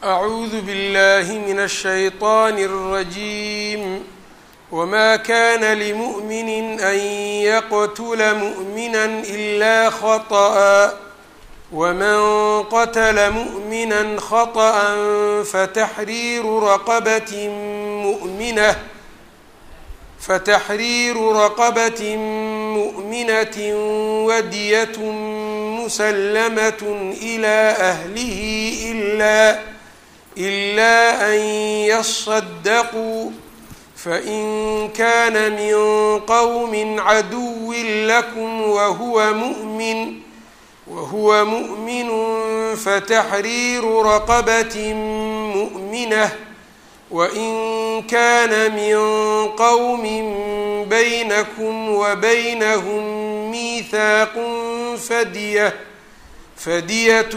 أعوذ بالله من الشيطان الرجيم وما كان لمؤمن أن يقتل مؤمنا إلا خطأ ومن قتل مؤمنا خطأ فتحرير رقبة مؤمنة فتحرير رقبة مؤمنة ودية مسلمة إلى أهله إلا إلا أن يصدقوا فإن كان من قوم عدو لكم وهو مؤمن وهو مؤمن فتحرير رقبة مؤمنة وإن كان من قوم بينكم وبينهم ميثاق فدية فدية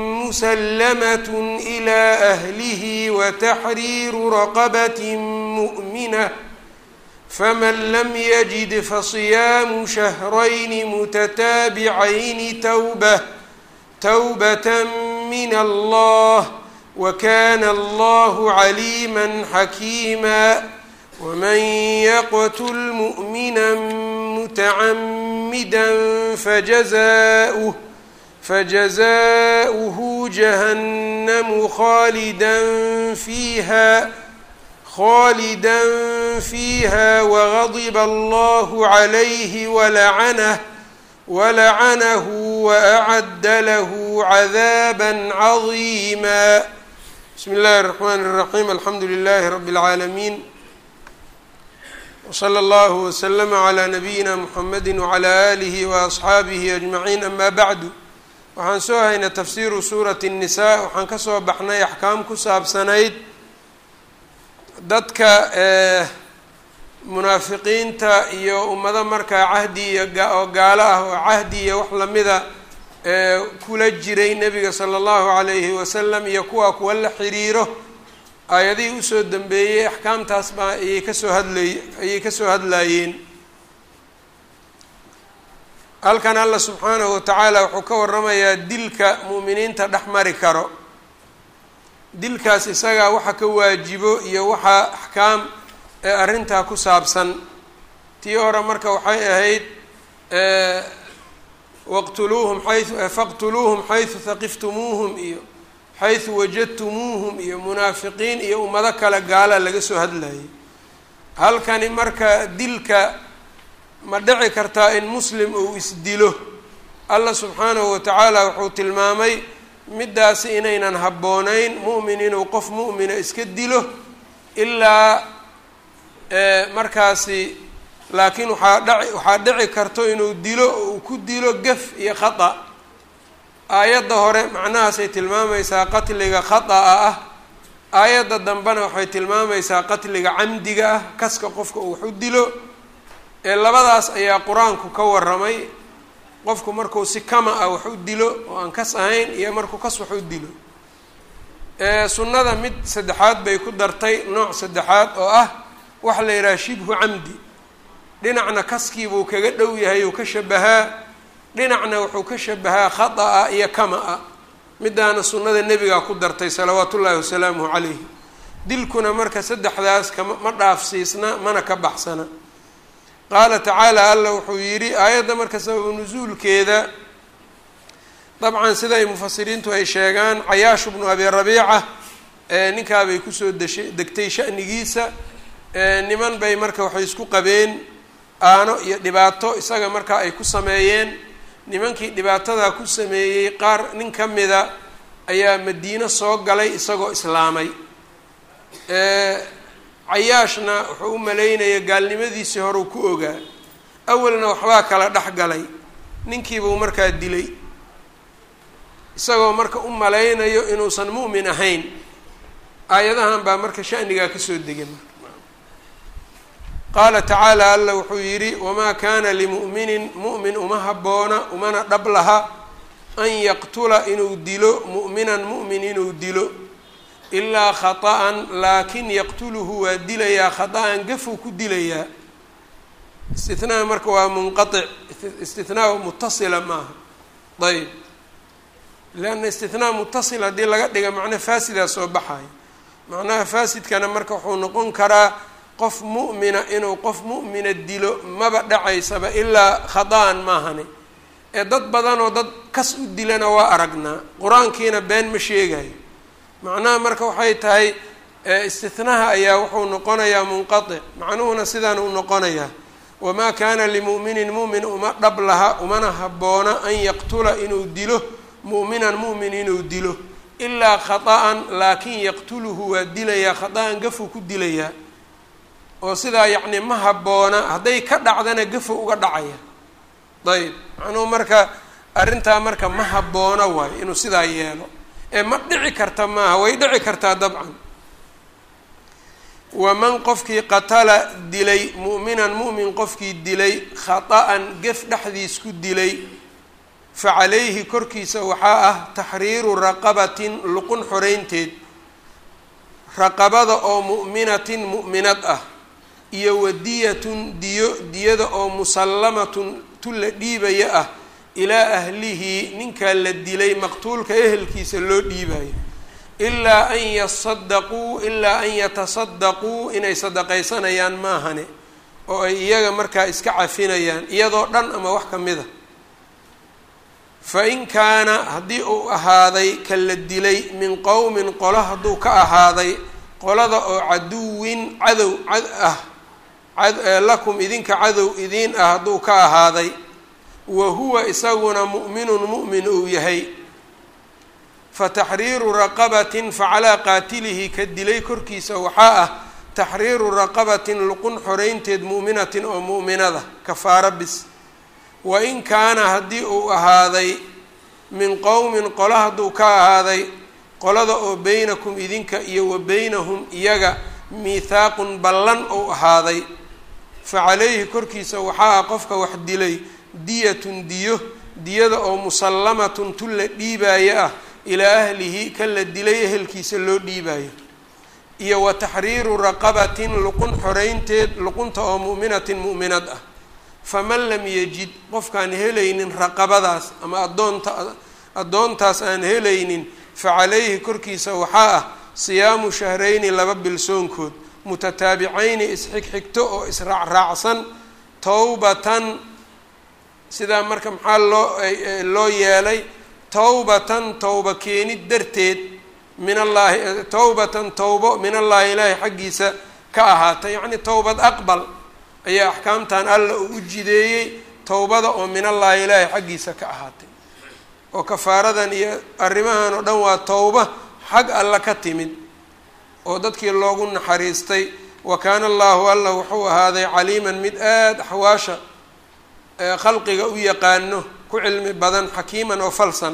مسلمة إلى أهله وتحرير رقبة مؤمنة فمن لم يجد فصيام شهرين متتابعين توبة توبة من الله وكان الله عليما حكيما ومن يقتل مؤمنا متعمدا فجزاؤه فجزاؤه جهنم خالدا فيها خالدا فيها وغضب الله عليه ولعنه ولعنه وأعد له عذابا عظيما بسم الله الرحمن الرحيم الحمdu لله رب العاalمين وصلى الله وسلم على نبيina محمد وعلى آله وأصxaaبه أجمعين أما bعd waxaan soo haynay tafsiru suuraة النساء waxaan ka soo baxnay axkaam ku saabsanayd dadka munaafiqiinta iyo ummado markaa cahdi iyo oo gaalo ah oo cahdi iyo wax lamida kula jiray nebiga sala allahu calayhi wasalam iyo kuwaa kuwa la xiriiro aayadihii usoo dambeeyey axkaamtaas baa ayay kasoo hadlay ayay kasoo hadlaayeen halkan alla subxaanahu watacaala wuxuu ka waramayaa dilka mu'miniinta dhex mari karo dilkaas isagaa waxa ka waajibo iyo waxaa axkaam ee arrintaa ku saabsan tii hore marka waxay ahayd waqtuluuhum xayu faqtuluuhum xaysu haqiftumuuhum iyo xaysu wajadtumuuhum iyo munaafiqiin iyo ummado kale gaala laga soo hadlayay halkani marka dilka ma dhici kartaa in muslim uu isdilo allah subxaanahu watacaala wuxuu tilmaamay middaasi inaynan habboonayn mu'min inuu qof mu'mina iska dilo ilaa markaasi laakiin waxaa dhaci waxaa dhici karto inuu dilo oo uu ku dilo gaf iyo khata aayadda hore macnahaasay tilmaamaysaa qatliga khata'a ah aayadda dambena waxay tilmaamaysaa qatliga camdiga ah kaska qofka uu wax u dilo ee labadaas ayaa qur-aanku ka waramay qofku markuu si kama ah wax u dilo oo aan kas ahayn iyo markuu kas wax u dilo sunnada mid saddexaad bay ku dartay nooc saddexaad oo ah waxa la yidhaha shibhu camdi dhinacna kaskiibuu kaga dhow yahay uu ka shabahaa dhinacna wuxuu ka shabahaa khata'a iyo kama-a midaana sunnada nebigaa ku dartay salawaatu ullaahi wasalaamuhu calayhi dilkuna marka saddexdaas kama ma dhaafsiisna mana ka baxsana qaala tacaala alla wuxuu yidhi aayadda marka sababu nusuulkeeda dabcan siday mufasiriintu ay sheegaan cayaashu bnu abi rabiica ninkaabay kusoo deshay degtay sha'nigiisa niman bay marka waxay isku qabeen aano iyo dhibaato isaga markaa ay ku sameeyeen nimankii dhibaatadaa ku sameeyey qaar nin ka mida ayaa madiino soo galay isagoo islaamay cayaashna wuxuu u malaynaya gaalnimadiisii horeu ku ogaa awalna waxbaa kala dhex galay ninkiibuu markaa dilay isagoo marka u malaynayo inuusan mu'min ahayn aayadahan baa marka shanigaa kasoo degay qaala tacaala alla wuxuu yidhi wamaa kaana limu'minin mu'min uma habboona umana dhab laha an yaqtula inuu dilo mu'minan mu'min inuu dilo ilaa khata'an laakin yaqtuluhu waa dilayaa khata'an gafuu ku dilayaa istithnaa marka waa munqatic istithnaa mutasila maaha ayb leanna istinaa mutasil haddii laga dhiga macno faasidaa soo baxayo macnaha faasidkana marka wuxuu noqon karaa qof mu'mina inuu qof mu'mina dilo maba dhacaysaba ilaa khada-an maahani ee dad badanoo dad kas u dilana waa aragnaa qur-aankiina been ma sheegayo macnaha marka waxay tahay istinaha ayaa wuxuu noqonayaa munqatic macnuhuna sidaan uu noqonayaa wamaa kaana limu'minin mu'min uma dhab laha umana habboona an yaqtula inuu dilo mu'minan mu'min inuu dilo ilaa khata'an laakin yaqtuluhu waa dilayaa khata-an gafuu ku dilayaa oo sidaa yacni ma habboona hadday ka dhacdana gafuu uga dhacaya ayb macnuhu marka arrintaa marka ma habboona waayo inuu sidaa yeelo ee ma dhici karta maaha way dhici kartaa dabcan waman qofkii qatala dilay mu'minan mu'min qofkii dilay khata'an gef dhexdiis ku dilay fa calayhi korkiisa waxaa ah taxriiru raqabatin luqun xoreynteed raqabada oo mu'minatin mu'minad ah iyo wadiyatun diyo diyada oo musallamatun tu la dhiibaya ah ilaa ahlihi ninkaa la dilay maqtuulka ehelkiisa loo dhiibayo ilaa an yasadaquu ilaa an yatasadaquu inay sadaqaysanayaan maahane oo ay iyaga markaa iska cafinayaan iyadoo dhan ama wax ka mid a fa in kaana haddii uu ahaaday ka la dilay min qowmin qolo hadduu ka ahaaday qolada oo caduwin cadow cad ah lakum idinka cadow idiin ah hadduu ka ahaaday wa huwa isaguna mu'minun mu'min uu yahay fa taxriiru raqabatin facalaa qaatilihi ka dilay korkiisa waxaa ah taxriiru raqabatin luqun xoreynteed mu'minatin oo mu'minada kafaara bis wa in kaana haddii uu ahaaday min qowmin qolo hadduu ka ahaaday qolada oo beynakum idinka iyo wa beynahum iyaga miithaaqun ballan ou ahaaday fa calayhi korkiisa waxaa ah qofka wax dilay diyatun diyo diyada oo musallamatun tu la dhiibaayo ah ilaa ahlihi ka la dilay ehelkiisa loo dhiibaayo iyo wa taxriiru raqabatin luqun xoreynteed luqunta oo mu'minatin mu'minad ah faman lam yajid qofkaan helaynin raqabadaas ama addoonta addoontaas aan helaynin fa calayhi korkiisa waxaa ah siyaamu shahrayni laba bilsoonkood mutataabicayni isxigxigto oo israacraacsan towbatan sidaa marka maxaa loo loo yeelay towbatan towba keenid darteed min allaahi towbatan towbo min allaahi ilaahi xaggiisa ka ahaatay yacni towbad aqbal ayaa axkaamtan alla uu u jideeyey towbada oo min allaahi ilaahi xaggiisa ka ahaatay oo kafaaradan iyo arrimahan oo dhan waa towba xag alla ka timid oo dadkii loogu naxariistay wa kaana allahu alla wuxuu ahaaday caliiman mid aada axwaasha khalqiga u yaqaano ku cilmi badan xakiiman oo falsan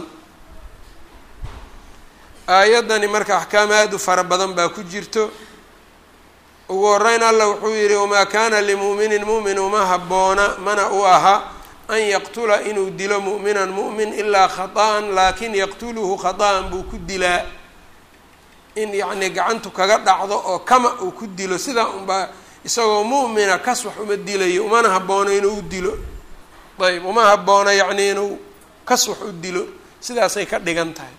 aayaddani marka axkaam aada u fara badan baa ku jirto ugu horeyn alla wuxuu yidhi wamaa kaana limu'minin mu'min uma habboona mana u aha an yaqtula inuu dilo mu'minan mu'min ilaa khata'an laakin yaqtuluhu khata'an buu ku dilaa in yacnii gacantu kaga dhacdo oo kama uu ku dilo sidaa unbaa isagoo mu'mina kas wax uma dilayo umana haboono inuu u dilo ayb uma habboona yacnii inuu kas wax u dilo sidaasay ka dhigan tahay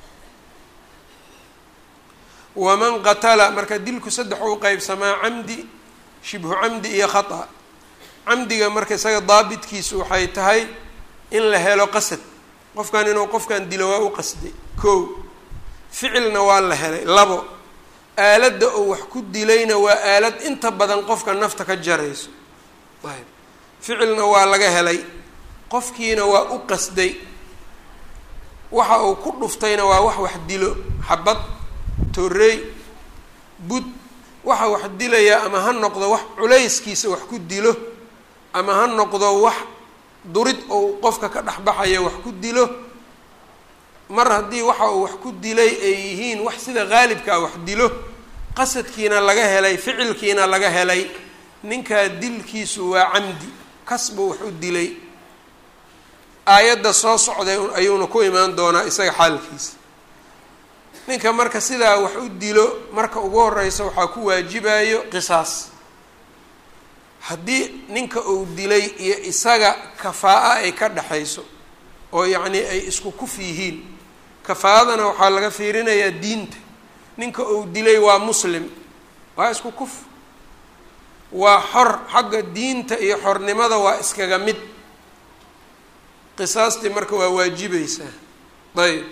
waman qatala marka dilku saddex u qeybsamaa camdi shibhu camdi iyo khata camdiga marka isaga daabitkiisu waxay tahay in la helo qasad qofkan inuu qofkan dilo waa u qasday kow ficilna waa la helay labo aaladda oo wax ku dilayna waa aalad inta badan qofka nafta ka jarayso ayb ficilna waa laga helay qofkiina waa u qasday waxa uu ku dhuftayna waa wax wax dilo xabad torrey bud waxa wax dilaya ama ha noqdo wax culayskiisa wax ku dilo ama ha noqdo wax durid ou qofka ka dhexbaxaya wax ku dilo mar haddii waxa uu wax ku dilay ay yihiin wax sida qaalibkaa wax dilo qasadkiina laga helay ficilkiina laga helay ninkaa dilkiisu waa camdi kas buu wax u dilay aayadda soo socday ayuuna ku imaan doonaa isaga xaalkiisa ninka marka sidaa wax u dilo marka ugu horeysa waxaa ku waajibayo qisaas haddii ninka uu dilay iyo isaga kafaa-a ay ka dhexayso oo yacnii ay isku kuf yihiin kafaaradana waxaa laga fiirinayaa diinta ninka uu dilay waa muslim waa isku kuf waa xor xagga diinta iyo xornimada waa iskaga mid qisaastii marka waa waajibaysaa ayb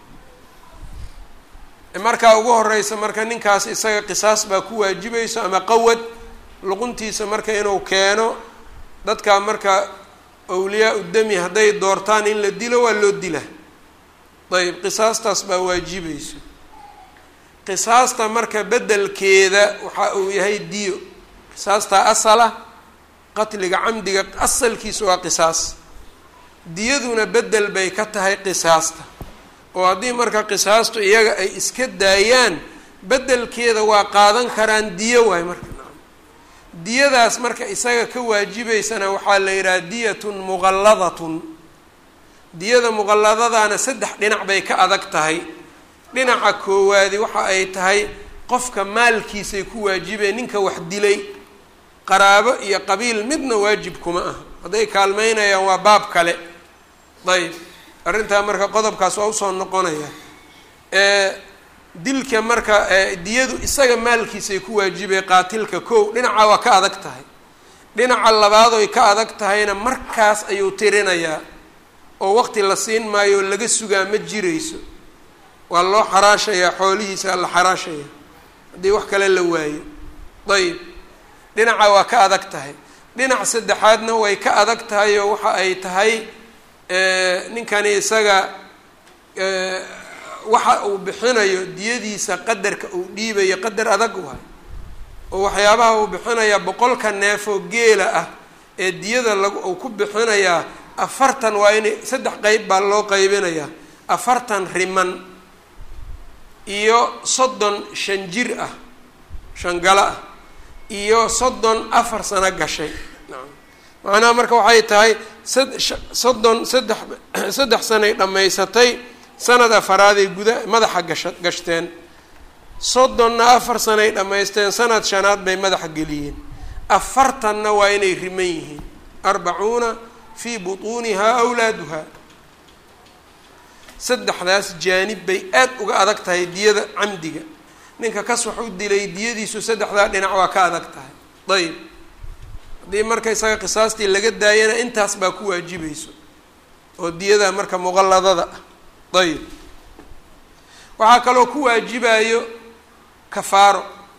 markaa ugu horeysa marka ninkaas isaga qisaas baa ku waajibayso ama qawad luquntiisa marka inuu keeno dadkaa marka awliyaa udami hadday doortaan in la dilo waa loo dila ayb qisaastaas baa waajibayso qisaasta marka beddelkeeda waxa uu yahay diyo qisaastaa asala qatliga camdiga asalkiisa waa qisaas diyaduna beddel bay ka tahay qisaasta oo haddii marka qisaastu iyaga ay iska daayaan beddelkeeda waa qaadan karaan diyo waay marka diyadaas marka isaga ka waajibaysana waxaa la yidhaha diyatun muqalladatun diyada muqalladadaana saddex dhinac bay ka adag tahay dhinaca koowaadi waxa ay tahay qofka maalkiisay ku waajibeen ninka wax dilay qaraabo iyo qabiil midna waajib kuma ah hadday kaalmeynayaan waa baab kale ayb arrintaa marka qodobkaas waa usoo noqonaya dilka marka diyadu isaga maalkiisay ku waajibeen qaatilka kow dhinaca waa ka adag tahay dhinaca labaadoy ka adag tahayna markaas ayuu tirinayaa oo waqti la siin maayo oo laga sugaa ma jirayso waa loo xaraashayaa xoolihiisa la xaraashaya haddii wax kale la waayo ayib dhinaca waa ka adag tahay dhinac saddexaadna way ka adag tahay oo waxa ay tahay ninkani isaga waxa uu bixinayo diyadiisa qadarka uu dhiibayo qadar adag waay oo waxyaabaha uu bixinayaa boqolka neefoo geela ah ee diyada lag uu ku bixinayaa afartan waa inay saddex qeyb baa loo qeybinayaa afartan riman iyo soddon shan jir ah shangalo ah iyo soddon afar sano gashay macnaha marka waxay tahay soddon saddex saddex sanay dhammaysatay sanad afaraaday guda madaxa gasha gashteen soddonna afar sanay dhammaysteen sanad shanaad bay madaxa geliyeen afartanna waa inay riman yihiin arbacuuna fii butuunihaa awlaaduha saddexdaas jaanib bay aad uga adag tahay diyada camdiga ninka kas wax u dilay diyadiisu saddexdaa dhinac waa ka adag tahay ayib haddii marka isaga qisaastii laga daayana intaas baa ku waajibayso oo diyada marka muqalladada ah ayib waxaa kaloo ku waajibayo kafaaro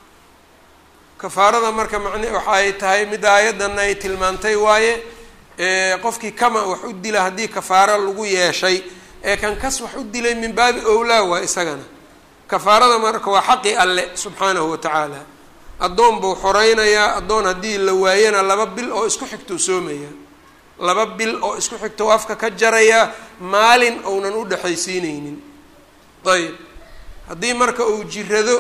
kafaarada marka macne waxa ay tahay mid aayadana ay tilmaantay waaye qofkii kama wax u dila haddii kafaaro lagu yeeshay ee kan kas wax u dilay min baabi owlaa waa isagana kafaarada marka waa xaqi alle subxaanahu wa tacaala addoon buu xoreynayaa addoon haddii la waayana laba bil oo isku xigtou soomaya laba bil oo isku xigtou afka ka jarayaa maalin ounan u dhexaysiineynin ayib haddii marka uu jirado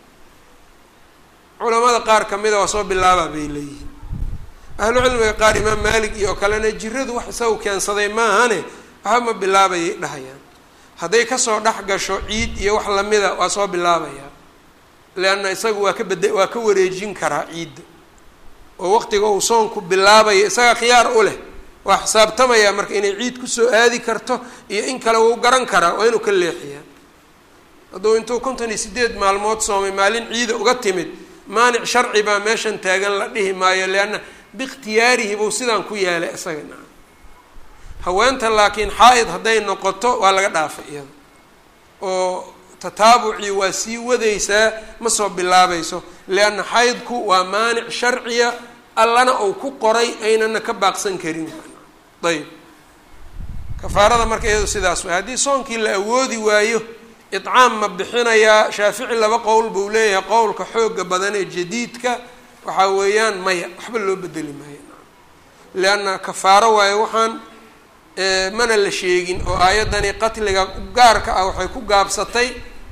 culamada qaar kamida waa soo bilaabaa bay leeyihiin ahlu cilmiga qaar imaam maalik iyo kalena jiradu wax isagu keensaday maahane waxba ma bilaabayay dhahayaan hadday kasoo dhex gasho ciid iyo wax lamida waa soo bilaabayaa leanna isagu waa ka bede waa ka wareejin karaa ciidda oo waqtiga uu soonku bilaabayo isaga khiyaar u leh waa xisaabtamayaa marka inay ciid kusoo aadi karto iyo in kale wuu garan karaa waa inuu ka leexiyaa hadduu intuu konton iyo sideed maalmood soomay maalin ciida uga timid maanic sharci baa meeshan taagan la dhihi maayo leanna biikhtiyaarihi buu sidaan ku yeelay isaga naa haweenta laakiin xaa-id hadday noqoto waa laga dhaafay iyada oo tataabucii waa sii wadaysaa ma soo bilaabayso lianna xaydku waa maanic sharciya allana uu ku qoray aynana ka baaqsan karin ayb kafaarada marka iyado sidaas way haddii soonkii la awoodi waayo idcaam ma bixinayaa shaafici laba qowl buu leeyahay qowlka xooga badan ee jadiidka waxaa weeyaan maya waxba loo bedeli maayo lianna kafaaro waayo waxaan mana la sheegin oo aayaddani qatliga gaarka ah waxay ku gaabsatay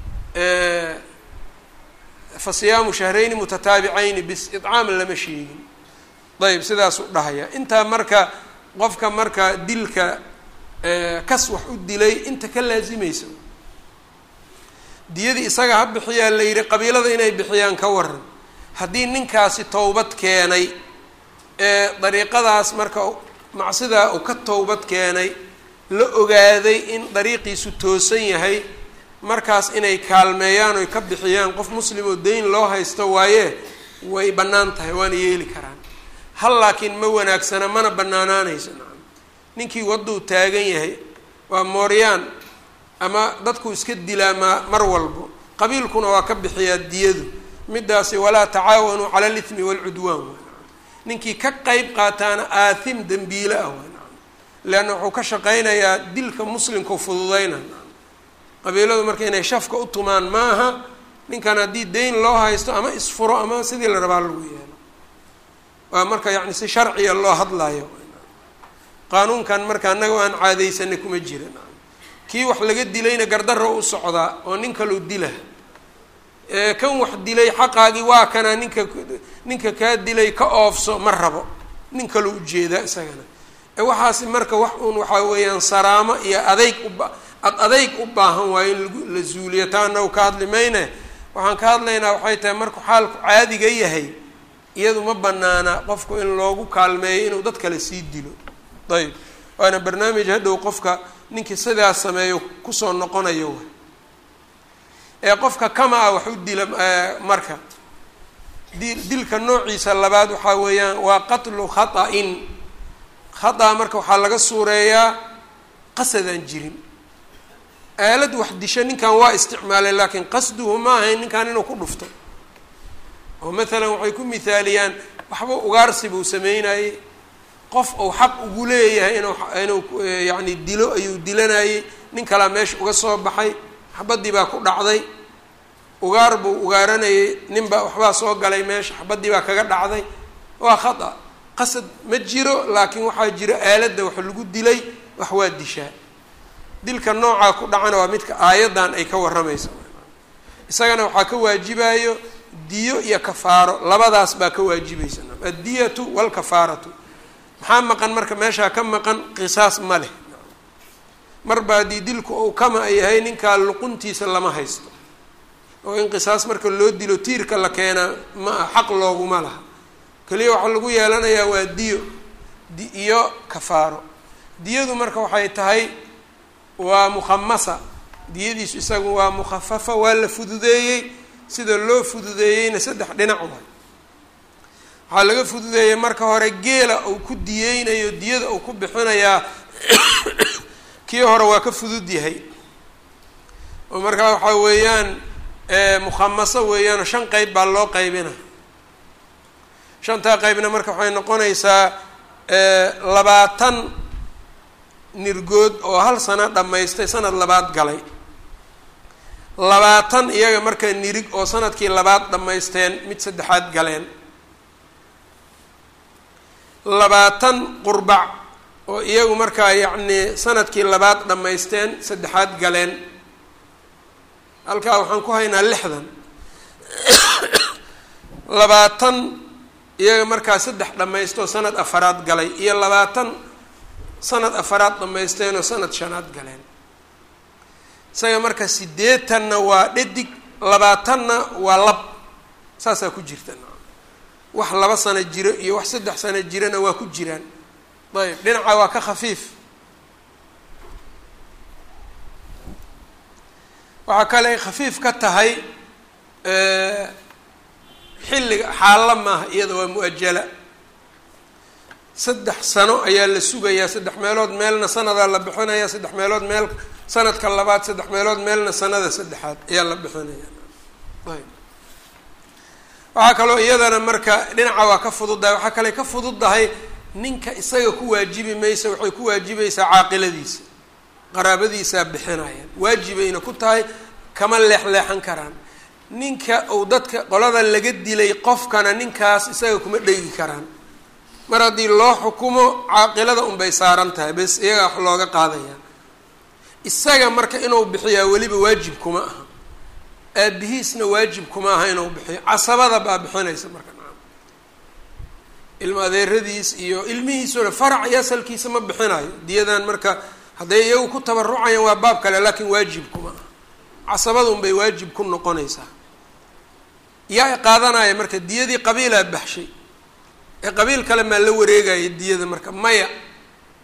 fa siyaamu shahrayni mutataabicayni bis idcaam lama sheegin ayb sidaasuu dhahaya intaa marka qofka marka dilka kas wax u dilay inta ka laasimaysa diyadii isaga ha bixiyaa la yidhi qabiilada inay bixiyaan ka waran haddii ninkaasi towbad keenay ee dariiqadaas marka macsidaa uu ka towbad keenay la ogaaday in dariiqiisu toosan yahay markaas inay kaalmeeyaan oy ka bixiyaan qof muslim oo dayn loo haysto waaye way bannaan tahay waana yeeli karaan hal laakiin ma wanaagsana mana bannaanaanayso nacam ninkii wadduu taagan yahay waa mooryaan ama dadku iska dilaa ma mar walbo qabiilkuna waa ka bixiyaa diyadu midaasi walaa tacaawanuu cala alithmi waalcudwaan waa ninkii ka qeyb qaataana aathim dembiile ah waa nacam leanna wuxuu ka shaqaynayaa dilka muslimkau fududayna qabiiladu marka inay shafka u tumaan maaha ninkan haddii dayn loo haysto ama isfuro ama sidii la rabaa lagu yeelo waa marka yacni si sharciya loo hadlayo qaanuunkan marka annaga aan caadaysanay kuma jira kii wax laga dilayna gardarro u socdaa oo nin kaloo dila kan wax dilay xaqaagii waa kanaa ninka ninka kaa dilay ka oofso ma rabo nin kaloo ujeedaa isagana waxaasi marka wax uun waxaa weeyaan saraamo iyo adayg uba ad adayg u baahan waayo in lagu la zuuliyo taa anagu ka hadli mayne waxaan ka hadlaynaa waxay tahay markuu xaalku caadiga yahay iyadu ma banaana qofku in loogu kaalmeeyo inuu dad kale sii dilo ayb waana barnaamij hadhow qofka ninkii sidaas sameeyo kusoo noqonayo wa ee qofka kama ah wax u dila marka di dilka noociisa labaad waxaa weeyaan waa qatlu khata'in khata marka waxaa laga suureeyaa qasadaan jirin aalad wax disho ninkan waa isticmaalay laakiin qasduhu ma ahayn ninkan inuu ku dhufto oo maalan waxay ku mithaaliyaan waxba ugaarsi buu sameynayey qof uu xaq ugu leeyahay inuu inuu yacni dilo ayuu dilanayey nin kalaa meesha uga soo baxay xabadii baa ku dhacday ugaar buu ugaaranayay ninbaa waxbaa soo galay meesha xabadii baa kaga dhacday waa khata qasad ma jiro laakiin waxaa jiro aaladda wax lagu dilay wax waa dishaa dilka noocaa ku dhacana waa midka aayaddan ay ka warramayso isagana waxaa ka waajibayo diyo iyo kafaaro labadaas baa ka waajibaysa addiyatu walkafaaratu maxaa maqan marka meeshaa ka maqan qisaas ma leh marba haddii dilku uu kama yahay ninkaa luquntiisa lama haysto oo in qisaas marka loo dilo tiirka la keenaa ma ah xaq looguma laha keliya waxaa lagu yeelanayaa waa diyo di iyo kafaaro diyadu marka waxay tahay waa mukhamasa diyadiisu isagu waa mukhafafa waa la fududeeyey sida loo fududeeyeyna saddex dhinac waay waxaa laga fududeeyey marka hore geela uu ku diyeynayo diyada uu ku bixinayaa kii hore waa ka fudud yahay oo markaa waxaa weeyaan mukhamaso weeyaanoo shan qeyb baa loo qeybina shantaa qeybna marka waxay noqonaysaa labaatan nirgood oo hal sano dhammaystay sanad labaad galay labaatan iyaga marka nirig oo sanadkii labaad dhammaysteen mid saddexaad galeen labaatan qurbac oo iyagu markaa yacnii sanadkii labaad dhammaysteen saddexaad galeen halkaa waxaan ku haynaa lixdan labaatan iyaga markaa saddex dhammaystoo sanad afaraad galay iyo labaatan sanad afaraad dhammaysteenoo sanad shanaad galeen isaga marka siddeetanna waa dhadig labaatanna waa lab saasaa ku jirta wax laba sano jiro iyo wax saddex sano jirana waa ku jiraan ayb dhinaca waa ka khafiif waxaa kale ay khafiif ka tahay xilliga xaalla maaha iyada waa mu-ajala saddex sano ayaa la sugayaa saddex meelood meelna sanadaa la bixinaya saddex meelood meel sanadka labaad saddex meelood meelna sanada saddexaad ayaa la bixinaya ayb waxaa kaloo iyadana marka dhinaca waa ka fududdahay waxaa kale ka fududdahay ninka isaga ku waajibi maysa waxay ku waajibaysaa caaqiladiisa qaraabadiisaa bixinayaan waajibayna ku tahay kama leexleexan karaan ninka uu dadka qolada laga dilay qofkana ninkaas isaga kuma dhegi karaan mar haddii loo xukumo caaqilada unbay saaran tahay bes iyagaa wax looga qaadaya isaga marka inuu bixiyaa weliba waajib kuma aha aabihiisna waajib kuma aha inuu bixiyo casabada baa bixinaysa marka nacam ilma adeeradiis iyo ilmihiisuna farac iyo asalkiisa ma bixinayo diyadan marka hadday iyagu ku tabarucayaan waa baab kale laakiin waajib kuma aha casabada unbay waajib ku noqonaysaa yaa qaadanaya marka diyadii qabiilaa baxshay ee qabiil kale maa la wareegaya diyada marka maya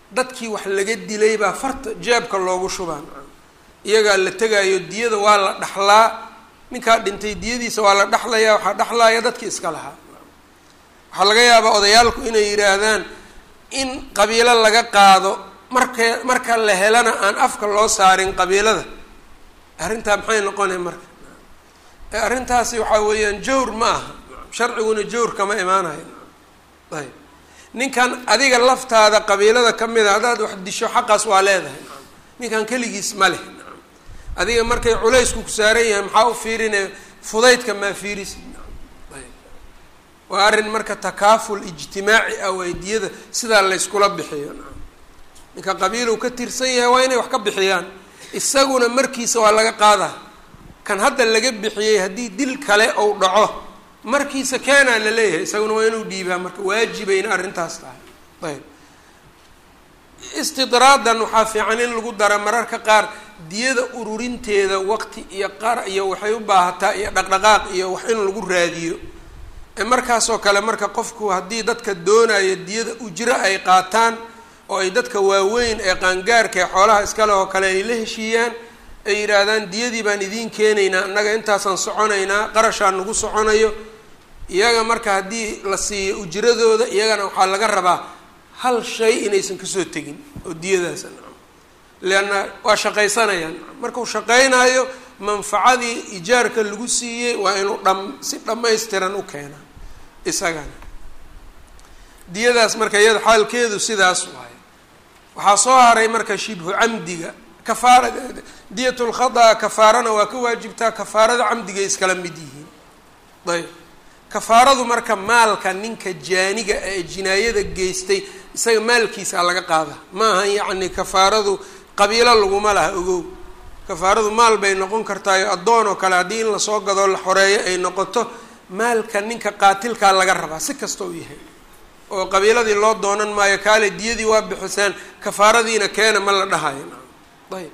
dadkii wax laga dilay baa farta jeebka loogu shubaa iyagaa la tegaayo diyada waa la dhaxlaa ninkaa dhintay diyadiisa waa la dhexlayaa waxaa dhexlaaya dadkii iska lahaa waxaa laga yaabaa odayaalku inay yidhaahdaan in qabiilo laga qaado marka marka la helana aan afka loo saarin qabiilada arrintaa maxay noqonay marka arrintaasi waxaa weeyaan jawr ma aha sharciguna jawr kama imaanayo ayb ninkan adiga laftaada qabiilada ka mid a haddaad wax disho xaqaas waa leedahay ninkan keligiis ma leh adiga markay culaysku ku saaran yahay maxaa u fiirine fudaydka maa fiirisi ayb waa arrin marka takaaful ijtimaaci ah waydiyada sidaa layskula bixiyo ninka qabiilu ka tirsan yahay waa inay wax ka bixiyaan isaguna markiisa waa laga qaadaa kan hadda laga bixiyey haddii dil kale ou dhaco markiisa keenaa la leeyahay isaguna waa inuu dhiibaa marka waajibayna arrintaas tahay ayb istidraadan waxaa fiican in lagu dara mararka qaar diyada ururinteeda waqti iyo qar iyo waxay u baahataa iyo dhaqdhaqaaq iyo wax in lagu raadiyo markaasoo kale marka qofku haddii dadka doonaya diyada ujro ay qaataan oo ay dadka waaweyn ee qaangaarka ee xoolaha iskale oo kale ay la heshiiyaan ay yidhaahdaan diyadii baan idiin keenaynaa annaga intaasaan soconaynaa qarashaan nagu soconayo iyaga marka haddii la siiyo ujradooda iyagana waxaa laga rabaa hal shay inaysan kasoo tegin oo diyadaasa leanna waa shaqaysanayaan markuu shaqaynaayo manfacadii ijaarka lagu siiyey waa inuu dham si dhammaystiran u keenaa isagana diyadaas marka iyada xaalkeedu sidaas waaye waxaa soo haray marka shibhu camdiga kafaara diyat lkhada kafaarana waa ka waajibtaa kafaarada camdiga iskala mid yihiin ayb kafaaradu marka maalka ninka jaaniga ee jinaayada geystay isaga maalkiisa laga qaada ma ahan yacni kafaaradu qabiilo laguma laha ogow kafaaradu maal bay noqon kartaayo addoon oo kale haddii in lasoo gadoo la xoreeyo ay noqoto maalka ninka qaatilkaa laga rabaa si kasta u yahay oo qabiiladii loo doonan maayo kaale diyadii waa bixiseen kafaaradiina keena ma la dhahayo ayb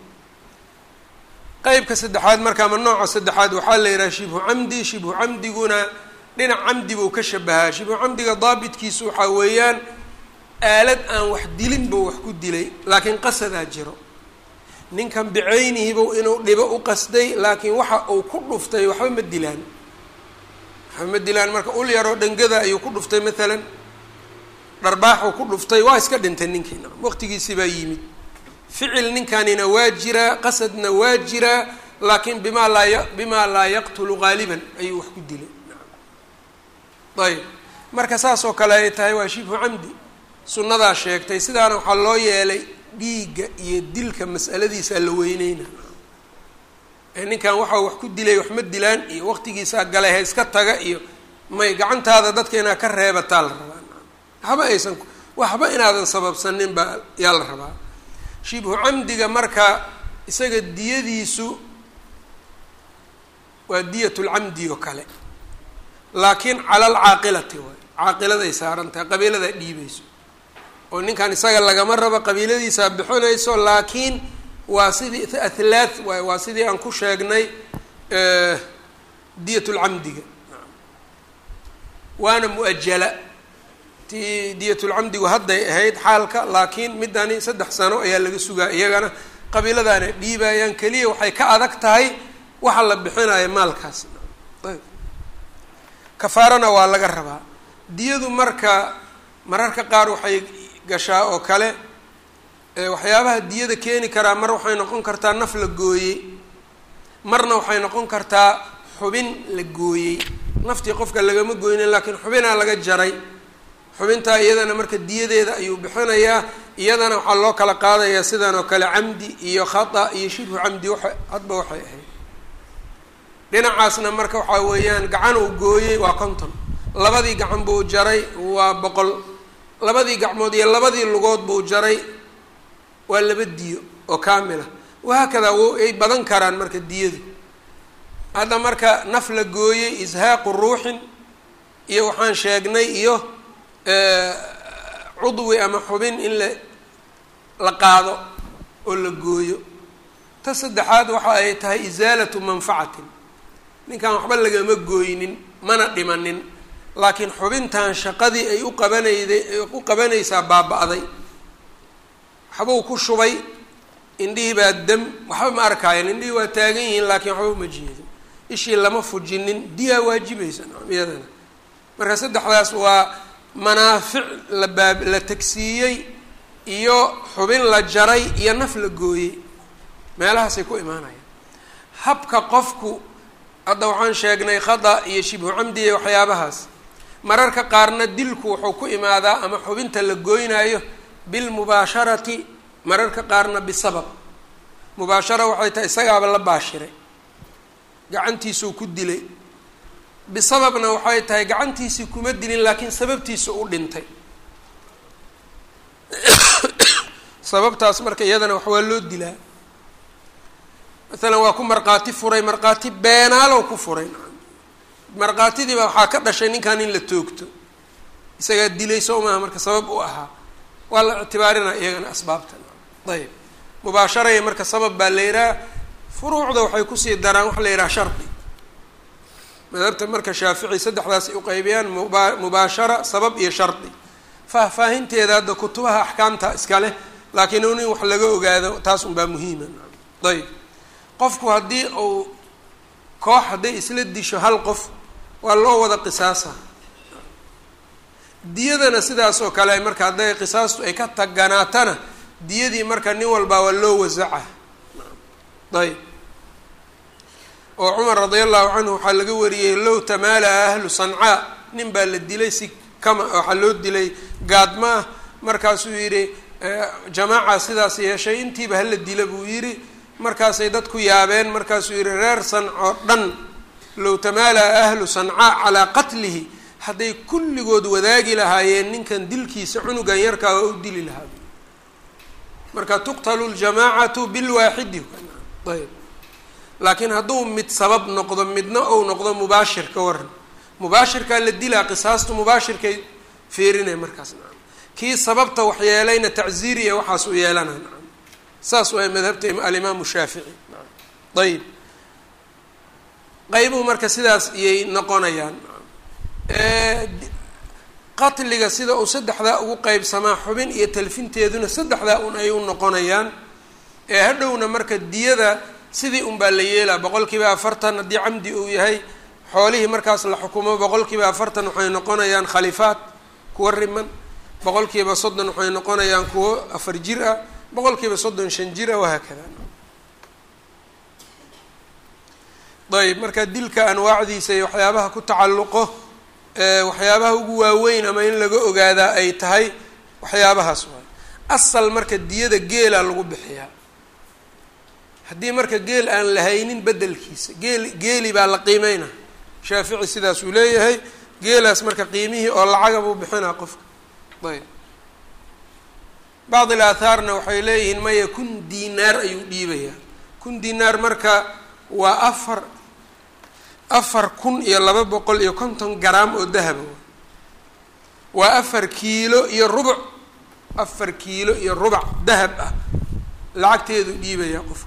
qeybka saddexaad marka ama nooca saddexaad waxaa la yidhaha shibhu camdi shibhu camdiguna dhinac camdi buu ka shabahaa shibhu camdiga daabitkiisu waxaa weeyaan aalad aan wax dilin buu wax ku dilay laakiin qasadaa jiro ninkan bicaynihibu inuu dhibo u qasday laakiin waxa uu ku dhuftay waxba ma dilaan waxba ma dilaan marka ul yaroo dhangada ayuu ku dhuftay maalan dharbaaxuu ku dhuftay waa iska dhintay ninkiina waqtigiisi baa yimid ficil ninkanina waa jiraa qasadna waa jiraa laakiin bimaa laa y bimaa laa yaqtulu qaaliban ayuu wax ku dilay ayb marka saas oo kale ay tahay waa shibhu camdi sunnadaa sheegtay sidaana waxaa loo yeelay dhiigga iyo dilka mas'aladiisa la weyneyna ee ninkan waxaa wax ku dilay wax ma dilaan iyo waqtigiisaa galay ha iska taga iyo may gacantaada dadka inaad ka reebataa la rabaa waxba aysan waxba inaadan sababsanin baa yaa la rabaa shibhu camdiga marka isaga diyadiisu waa diyat lcamdi oo kale laakiin cala alcaaqilati waay caaqiladay saaran tahay qabiiladaa dhiibayso oo ninkan isaga lagama rabo qabiiladiisaa bixinayso laakiin waa sidii athlaath waay waa sidii aan ku sheegnay diyat lcamdiga waana mu-ajala tii diyatulcamdigu hadday ahayd xaalka laakiin midani saddex sano ayaa laga sugaa iyagana qabiiladaana dhiibayaan keliya waxay ka adag tahay waxa la bixinayo maalkaas ayb kafaarana waa laga rabaa diyadu marka mararka qaar waxay gashaa oo kale waxyaabaha diyada keeni karaa mar waxay noqon kartaa naf la gooyey marna waxay noqon kartaa xubin la gooyey naftii qofka lagama gooynin laakiin xubinaa laga jaray xubintaa iyadana marka diyadeeda ayuu bixinayaa iyadana waxaa loo kala qaadayaa sidan oo kale camdi iyo khata iyo shibhu camdi waxa hadba waxay ahayd dhinacaasna marka waxaa weeyaan gacan uu gooyey waa konton labadii gacan buu jaray waa boqol labadii gacmood iyo labadii lugood buu jaray waa laba diyo oo kaamila wahaakadaa w ay badan karaan marka diyadu hadda marka naf la gooyey ishaaqu ruuxin iyo waxaan sheegnay iyo cudwi ama xubin in la la qaado oo la gooyo ta saddexaad waxa ay tahay isaalatu manfacatin ninkan waxba lagama gooynin mana dhimanin laakiin xubintan shaqadii ay u qabanayday ay u qabanaysaa baaba-day waxbuu ku shubay indhihii baa dam waxba ma arkaayan indhihii waa taagan yihiin laakiin waxba uma jeedo ishii lama fujinin diyaa waajibaysa iyadana marka saddexdaas waa manaafic la baab la tagsiiyey iyo xubin la jaray iyo naf la gooyey meelahaasay ku imaanayaan habka qofku hadda waxaan sheegnay khada iyo shibhu camdi iyo waxyaabahaas mararka qaarna dilku wuxuu ku imaadaa ama xubinta la gooynaayo bilmubaasharati mararka qaarna bisabab mubaashara waxay tahay isagaaba la baashiray gacantiisuu ku dilay bisababna waxay tahay gacantiisii kuma dilin laakiin sababtiisa u dhintay sababtaas marka iyadana wax waa loo dilaa maalan waa ku markhaati furay markhaati beenaalow ku furay markhaatidiiba waxaa ka dhashay ninkan in la toogto isagaa dilay soo maaha marka sabab u ahaa waa la ictibaarinaa iyagana asbaabta ayb mubaasharaya marka sabab baa la yidhaha furuucda waxay kusii daraan waxa la yidhaha shardi madhabta marka shaafici saddexdaas ay uqeybiyaan muba mubaashara sabab iyo shardi faahfaahinteeda hadda kutubaha axkaamta iska leh laakiin un in wax laga ogaado taas unbaa muhiima ayb qofku haddii uu koox hadday isla disho hal qof waa loo wada qisaasa diyadana sidaas oo kale marka hadday qisaastu ay ka taganaatana diyadii marka nin walbaa waa loo wasaca ayb oo cumar radia allahu canhu waxaa laga wariyey low tamaala ahlu sancaa nin baa la dilay si kama waxaa loo dilay gaadma ah markaasuu yidhi jamaaca sidaas yeeshay intiiba hala dila buu yidhi markaasay dadku yaabeen markaasuu yidhi reer sancoo dhan low tamaala ahlu sancaa calaa qatlihi hadday kulligood wadaagi lahaayeen ninkan dilkiisa cunugan yarkaa waa u dili lahaa marka tuqtalu ljamaacatu bilwaaxidi ayb laakiin hadduu mid sabab noqdo midna ou noqdo mubaashir ka waran mubaashirkaa la dilaa qisaastu mubaashirkay feerinay markaas nacam kii sababta waxyeelayna tacziir iyo waxaas u yeelana nacam saas waay madhabta alimaamu shaafici nacam ayb qaybuhu marka sidaas iyay noqonayaan qatliga sida uu saddexdaa ugu qeybsamaa xubin iyo talfinteeduna saddexdaa un ay u noqonayaan ee hadhowna marka diyada sidii un baa la yeelaa boqol kiiba afartan haddii camdi uu yahay xoolihii markaas la xukumo boqol kiiba afartan waxay noqonayaan khalifaad kuwa riman boqol kiiba soddon waxay noqonayaan kuwo afar jir ah boqol kiiba soddon shan jir ah wahaakada ayb marka dilka anwaacdiisa iyo waxyaabaha ku tacalluqo waxyaabaha ugu waaweyn ama in laga ogaadaa ay tahay waxyaabahaas waay asal marka diyada geelaa lagu bixiyaa haddii marka geel aan la haynin bedelkiisa geel geeli baa la qiimeyna shaafici sidaas uu leeyahay geelaas marka qiimihii oo lacaga buu bixinaa qofka ayb bacd il aathaarna waxay leeyihiin maya kun dinaar ayuu dhiibayaa kun dinaar marka waa afar afar kun iyo laba boqol iyo konton garaam oo dahaba waa afar kiilo iyo rubuc afar kiilo iyo rubac dahab ah lacagteedu dhiibayaa qofka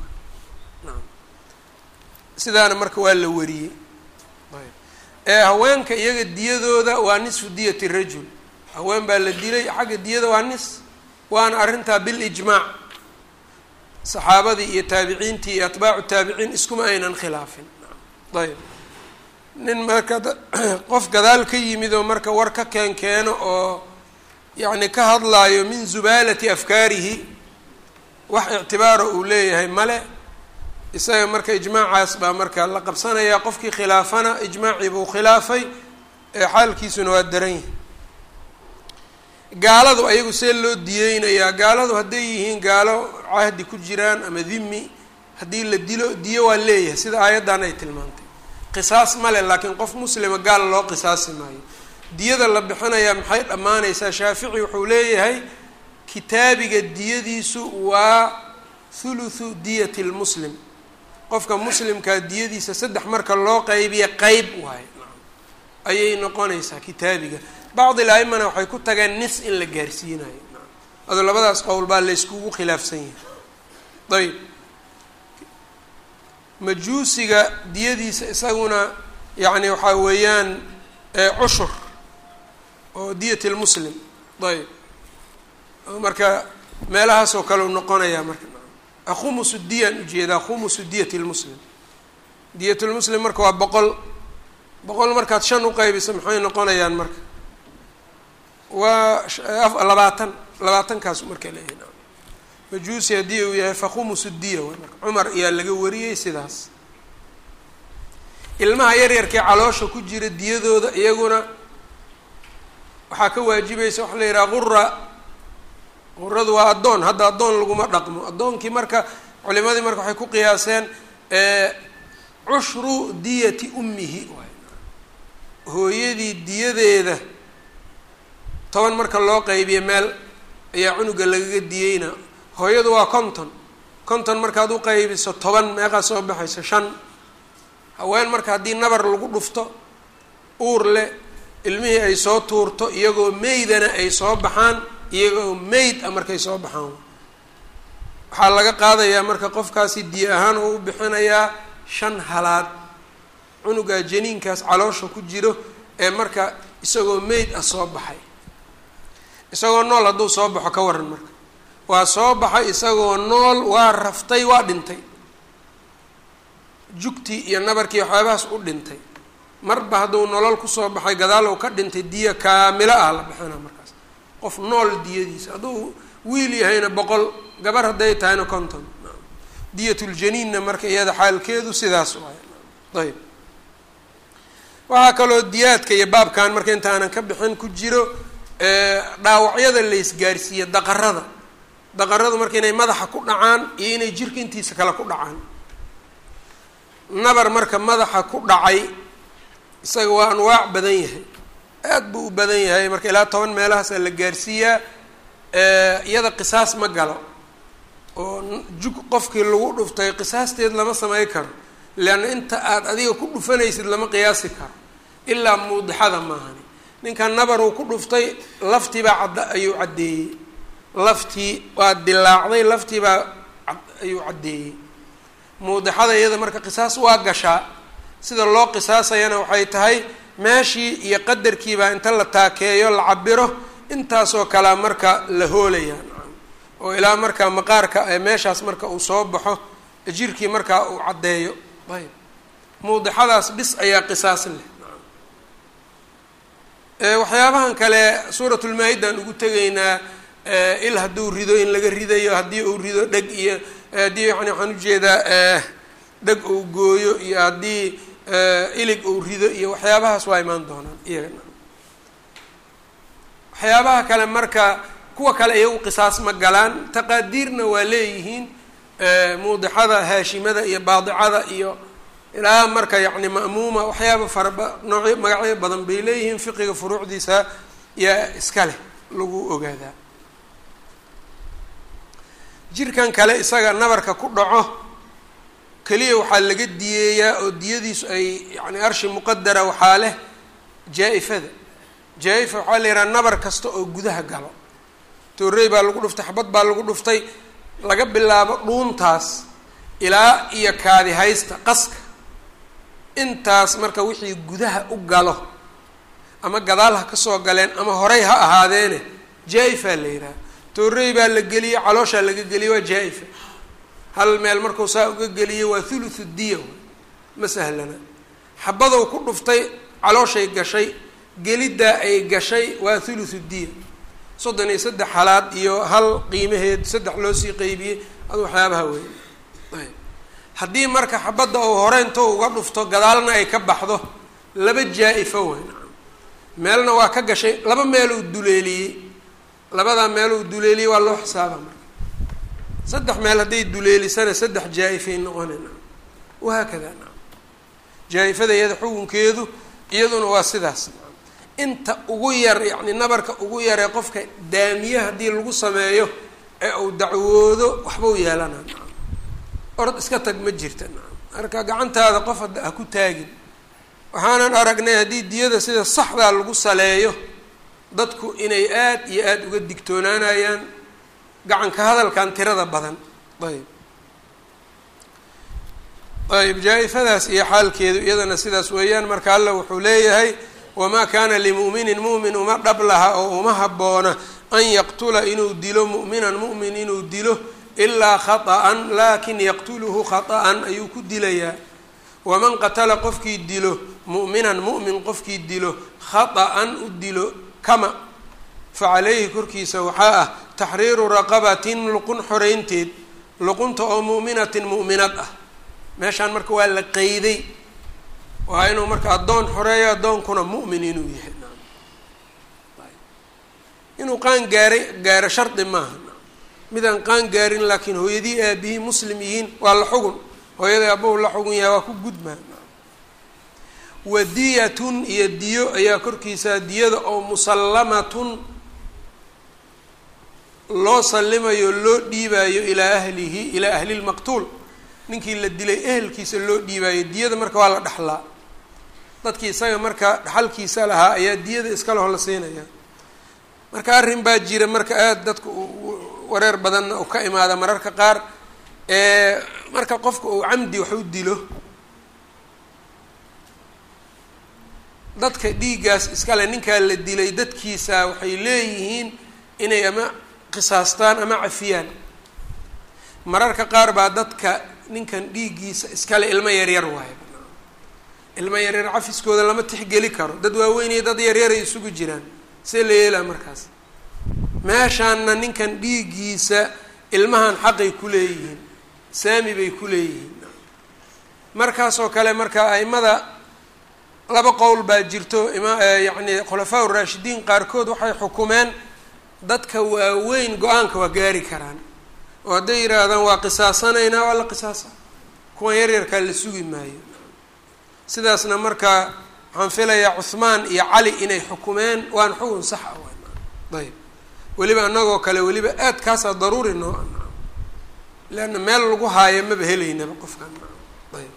sidaana marka waa la wariyey ee haweenka iyaga diyadooda waa nisfu diyati rajul haween baa la dilay xagga diyada waa nis waana arrintaa bilijmaac saxaabadii iyo taabiciintii iyo atbaacu taabiciin iskuma aynan khilaafin ayb nin marka qof gadaal ka yimid oo marka war ka keen keeno oo yacni ka hadlaayo min zubaalati afkaarihi wax ictibaaro uu leeyahay male isaga marka ijmaacaas baa marka la qabsanayaa qofkii khilaafana ijmaacii buu khilaafay ee xaalkiisuna waa daran yahay gaaladu ayagu see loo diyeynayaa gaaladu hadday yihiin gaalo cahdi ku jiraan ama dhimi haddii la dilo diyo waa leeyahay sida aayaddan ay tilmaantay qisaas male laakiin qof muslima gaal loo qisaasi maayo diyada la bixinayaa maxay dhammaanaysaa shaafici wuxuu leeyahay kitaabiga diyadiisu waa thuluthu diyati lmuslim qofka muslimkaa diyadiisa saddex marka loo qaybiya qeyb waayo ayay noqonaysaa kitaabiga bacd il aimana waxay ku tageen nis in la gaarsiinayo ado labadaas qowl baa layskugu khilaafsan yahay ayb majuusiga diyadiisa isaguna yacni waxaa weeyaan cushur oo diyat lmuslim ayb marka meelahaasoo kale u noqonayaa marka khumusu diyaan ujeedaa khumusu diyati lmuslim diyatulmuslim marka waa boqol boqol markaad shan uqeybiso maxay noqonayaan marka waa labaatan labaatankaas marka leeyahay majuusi haddii uu yahay fakhumusu diya w marka cumar ayaa laga wariyey sidaas ilmaha yaryarkee caloosha ku jira diyadooda iyaguna waxaa ka waajibaysa waxa la yidhaha qura quradu waa addoon hadda addoon laguma dhaqmo addoonkii marka culimadii marka waxay ku qiyaaseen cushru diyati ummihi waay hooyadii diyadeeda toban marka loo qeybiyo meel ayaa cunuga lagaga diyeyna hooyadu waa konton konton markaad u qeybiso toban meeqaa soo baxaysa shan haween marka haddii nabar lagu dhufto uur leh ilmihii ay soo tuurto iyagoo meydana ay soo baxaan iyagoo meyd a markay soo baxaan waxaa laga qaadayaa marka qofkaasi diya ahaan oo u bixinayaa shan halaad cunugaa janiinkaas caloosha ku jiro ee marka isagoo meyd ah soo baxay isagoo nool hadduu soo baxo ka waran marka waa soo baxay isagoo nool waa raftay waa dhintay jugtii iyo nabarkii waxyaabahaas u dhintay marba hadduu nolol kusoo baxay gadaal uu ka dhintay diya kaamilo ah la bixina markaas qof nool diyadiisa hadduu wiil yahayna boqol gabar hadday tahayna konton diyatuljaniinna marka iyada xaalkeedu sidaas waay ayb waxaa kaloo diyaadka iyo baabkan marka intaanan ka bixin ku jiro dhaawacyada la isgaarsiiya daqarada daqaradu marka inay madaxa ku dhacaan iyo inay jirka intiisa kale ku dhacaan nabar marka madaxa ku dhacay isaga waa anwaac badan yahay aad buu u badan yahay marka ilaa toban meelahaasaa la gaarsiiyaa iyada qisaas ma galo oo jug qofkii lagu dhuftay qisaasteed lama samey karo leanna inta aada adiga ku dhufanaysid lama qiyaasi karo ilaa muudixada maahani ninkan nabar uu ku dhuftay laftiibaa cadda ayuu caddeeyey laftii waa dilaacday laftiibaa ayuu caddeeyey muudixada iyada marka qisaas waa gashaa sida loo qisaasayana waxay tahay meeshii iyo qadarkiibaa inta la taakeeyo la cabiro intaasoo kalea marka la hoolaya oo ilaa markaa maqaarka meeshaas marka uu soo baxo jirkii markaa uu caddeeyo ayb muudixadaas bis ayaa qisaas leh waxyaabahan kale suuratulmaa-idaan ugu tegaynaa il hadduu rido in laga ridayo haddii uu rido dheg iyo haddii yani waxaan ujeedaa dheg uu gooyo iyo haddii ilig uu rido iyo waxyaabahaas waa imaan doonaan iyagana waxyaabaha kale marka kuwa kale iyagu qisaas ma galaan taqaadiirna waa leeyihiin muudixada haashimada iyo baadicada iyo ilaa marka yacni ma'muuma waxyaaba faraba noocyo magacyo badan bay leeyihiin fiqiga furuucdiisa yaa iska leh lagu ogaadaa jirkan kale isaga nabarka ku dhaco keliya waxaa laga diyeeyaa oo diyadiisu ay yani arshi muqadara waxaa leh jaa-ifada jaa-ifa waxaa la yidhaha nabar kasta oo gudaha galo toorey baa lagu dhuftay xabad baa lagu dhuftay laga bilaabo dhuuntaas ilaa iyo kaadi haysta qaska intaas marka wixii gudaha u galo ama gadaal ha kasoo galeen ama horey ha ahaadeene jaa-ifaa la yidhaha toorey baa la geliyey calooshaa laga geliyey waa jaa-ifa hal meel markuu saa uga geliyey waa thuluthu diya ma sahlana xabadow ku dhuftay calooshay gashay geliddaa ay gashay waa thuluthu diya soddon iyo saddex halaad iyo hal qiimaheed saddex loo sii qeybiyey ad waxyaabaha weyn ayb haddii marka xabadda uu horeynto uga dhufto gadaalna ay ka baxdo laba jaa-ifo weyn meelna waa ka gashay laba meeluu duleeliyey labadaa meeluu duleeliyey waa loo xisaaba marka saddex meel hadday duleelisana saddex jaa-ifay noqonayna wahaakada na jaa-ifada iyada xukunkeedu iyaduna waa sidaas inta ugu yar yacni nabarka ugu yaree qofka daamiye haddii lagu sameeyo ee uu dacwoodo waxbau yeelana orod iska tag ma jirta marka gacantaada qof hadda ha ku taagin waxaanan aragnay haddii diyada sida saxdaa lagu saleeyo dadku inay aad iyo aada uga digtoonaanayaan gacanka hadalkan tirada badan ayb ayb jaa-ifadaas iyo xaalkeedu iyadana sidaas weeyaan marka alla wuxuu leeyahay wamaa kaana limu'minin mu'min uma dhab laha oo uma habboona an yaqtula inuu dilo mu'minan mu'min inuu dilo ilaa khaطa'an laakin yaqtuluhu khaطa'an ayuu ku dilayaa waman qatala qofkii dilo mu'minan mu'min qofkii dilo khaطa'an u dilo kama facalayhi korkiisa waxaa ah taxriiru raqabatin luqun xoreynteed luqunta oo mu'minatin mu'minad ah meeshaan marka waa la qeyday waa inuu marka addoon xoreeyo addoonkuna mu'min inuu yahay inuu qaan gaaray gaaro shardi maaha midaan qaan gaarin laakiin hooyadii aabihii muslim yihiin waa la xugun hooyadii aabbahu la xugun yahay waa ku gudmaa wadiyatun iyo diyo ayaa korkiisa diyada oo musallamatun loo sallimayo loo dhiibaayo ilaa ahlihi ilaa ahli lmaqtuul ninkii la dilay ehelkiisa loo dhiibaayo diyada marka waa la dhexlaa dadkii isaga marka dhexalkiisa lahaa ayaa diyada iskaleho la siinaya marka arrin baa jira marka aada dadka wareer badanna uu ka imaada mararka qaar marka qofka uu camdi wax u dilo dadka dhiiggaas iskale ninkaa la dilay dadkiisa waxay leeyihiin inay ama qisaastaan ama cafiyaan mararka qaar baa dadka ninkan dhiiggiisa iskale ilmo yaryar waayo ilmo yaryar cafiskooda lama tixgeli karo dad waaweyn iyo dad yaryaray isugu jiraan see la yeelaa markaas meeshaanna ninkan dhiiggiisa ilmahan xaqay ku leeyihiin saami bay ku leeyihiin markaasoo kale marka aimada laba qowl baa jirto ima yacni khulafaa uraashidiin qaarkood waxay xukumeen dadka waaweyn go-aanka waa gaari karaan oo hadday yidhaahdaan waa qisaasanaynaa waa la qisaasa kuwan yaryarkaa la sugi maayo sidaasna marka waxaan filayaa cuhmaan iyo cali inay xukumeen waan xugun sax ah ayb weliba anagoo kale weliba aad kaasaa daruuri noo leanna meel lagu haayo maba helaynaba qofkan ayb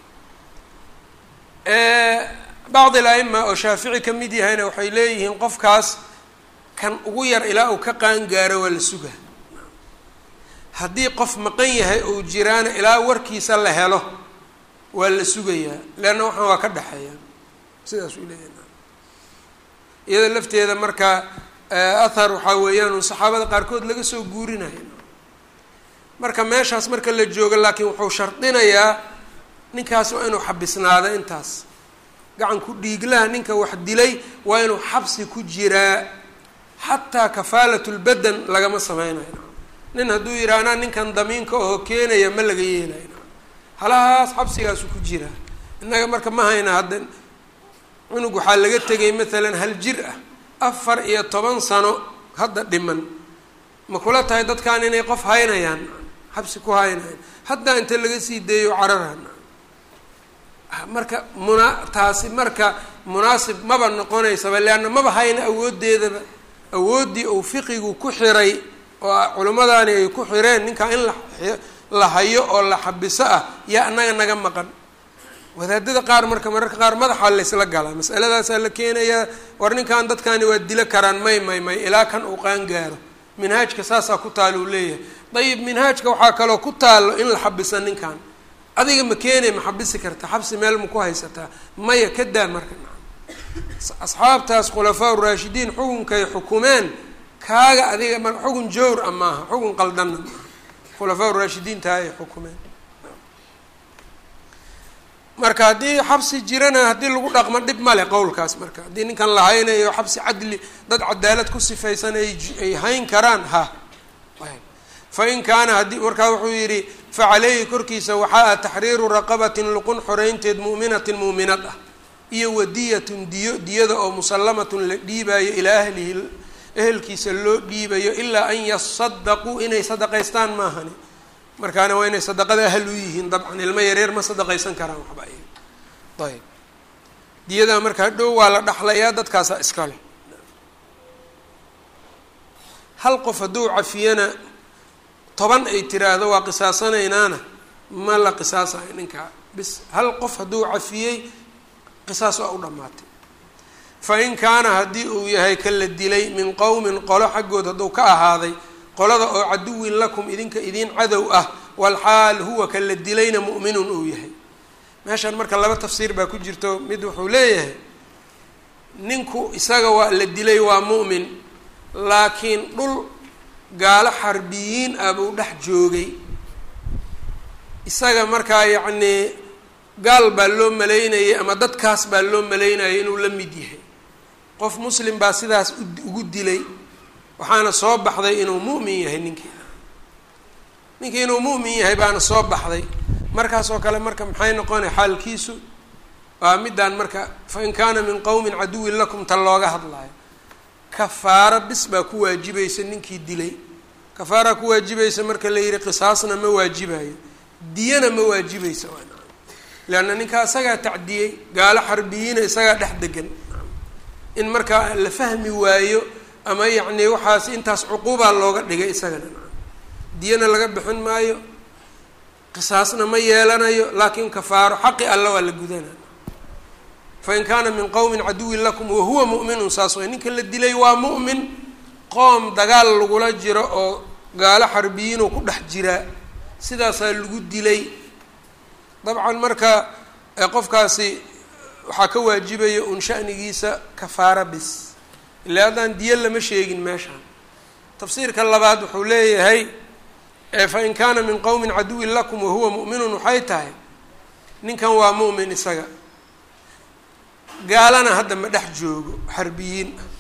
bacd il-aima oo shaafici ka mid yahayna waxay leeyihiin qofkaas kan ugu yar ilaa uu ka qaangaaro waa la sugaa haddii qof maqan yahay ou jiraana ilaa warkiisa la helo waa la sugayaa leanna waxaan waa ka dhexeeya sidaas uu leeyahay iyada lafteeda marka athar waxaa weeyaan un saxaabada qaarkood laga soo guurinayo marka meeshaas marka la joogo laakiin wuxuu shardinayaa ninkaas waa inuu xabisnaado intaas gacanku dhiiglaha ninka wax dilay waa inuu xabsi ku jiraa xataa kafaalatulbadan lagama sameynayo nin hadduu yidhaha anaa ninkan damiinka oo keenaya ma laga yeelayo halahaas xabsigaasu ku jiraa innaga marka ma hayna hadda cunug waxaa laga tegay maalan hal jir ah afar iyo toban sano hadda dhiman ma kula tahay dadkan inay qof haynayaan xabsi ku haynayaan haddaa inta laga sii deeyo cararaan marka muna taasi marka munaasib maba noqonaysaba leanna maba hayna awooddeedaba awooddii uu fiqigu ku xiray oo culimmadaani ay ku xireen ninkaa in la la hayo oo la xabiso ah yaa annaga naga maqan wadaadada qaar marka mararka qaar madaxaa laysla galaa masaladaasaa la keenayaa war ninkan dadkani waa dilo karaan may may may ilaa kan uu qaan gaaro minhaajka saasaa ku taalo uu leeyahay dayib minhaajka waxaa kaloo ku taalo in la xabisa ninkan adiga ma keenay ma xabisi karta xabsi meel ma ku haysataa maya ka daa marka asxaabtaas khulafaa uraashidiin xukunkay xukumeen kaaga adiga ma xukun jowr a maaha xukun qaldanna maaha khulafaa uraashidiintaa ay xukumeen marka haddii xabsi jirana haddii lagu dhaqmo dhib male qowlkaas marka haddii ninkan la haynayo xabsi cadli dad cadaalad ku sifaysan ay hayn karaan ha fain kaana haddii markaa wuxuu yidhi facaleyhi korkiisa waxaa ah taxriiru raqabatin luqun xoreynteed mu'minatin muuminad ah iyo wadiyatun diyo diyada oo musallamatun la dhiibaayo ilaa ahlihi ehelkiisa loo dhiibayo ilaa an yasadaquu inay sadaqaystaan maahani markaana waa inay sadaqada ahal u yihiin dabcan ilmo yareer ma sadaqaysan karaan waxba ay ayb diyadaa marka hadhow waa la dhaxlayaa dadkaasa iskale hal qof hadduu cafiyana toban ay tiraahdo waa qisaasanaynaana ma la qisaasayo ninkaa bis hal qof hadduu cafiyey qisaas waa u dhammaatay fa in kaana haddii uu yahay ka la dilay min qowmin qolo xaggood hadduu ka ahaaday qolada oo caduwin lakum idinka idiin cadow ah walxaal huwa ka la dilayna mu'minun uu yahay meeshaan marka laba tafsiir baa ku jirto mid wuxuu leeyahay ninku isaga waa la dilay waa mu'min laakiin dhul gaalo xarbiyiin ah buu dhex joogay isaga markaa yacnii gaal baa loo malaynayay ama dadkaas baa loo malaynayay inuu la mid yahay qof muslim baa sidaas ugu dilay waxaana soo baxday inuu mu'min yahay ninkii ninkii inuu mu'min yahay baana soo baxday markaas oo kale marka maxay noqonay xaalkiisu waa middaan marka fa in kaana min qowmin caduwin lakum ta looga hadlayo kafaaro bis baa ku waajibaysa ninkii dilay kafaaraa ku waajibaysa marka la yihi qisaasna ma waajibayo diyana ma waajibaysa leanna ninkaa isagaa tacdiyey gaalo xarbiyiina isagaa dhex degan in markaa la fahmi waayo ama yacni waxaas intaas cuquubaa looga dhigay isagana diyana laga bixin maayo qisaasna ma yeelanayo laakiin kafaaro xaqi alla waa la gudana fain kaana min qowmin caduwin lakum wahuwa mu'minun saas way ninka la dilay waa mu'min qoom dagaal lagula jiro oo gaalo xarbiyiinoo ku dhex jiraa sidaasaa lagu dilay dabcan marka qofkaasi waxaa ka waajibaya un shanigiisa kafaara bis ilaa haddaan diyo lama sheegin meeshaan tafsiirka labaad wuxuu leeyahay fain kaana min qowmin caduwin lakum wahuwa mu'minun waxay tahay ninkan waa mu'min isaga gaalana hadda ma dhex joogo xarbiyiin ah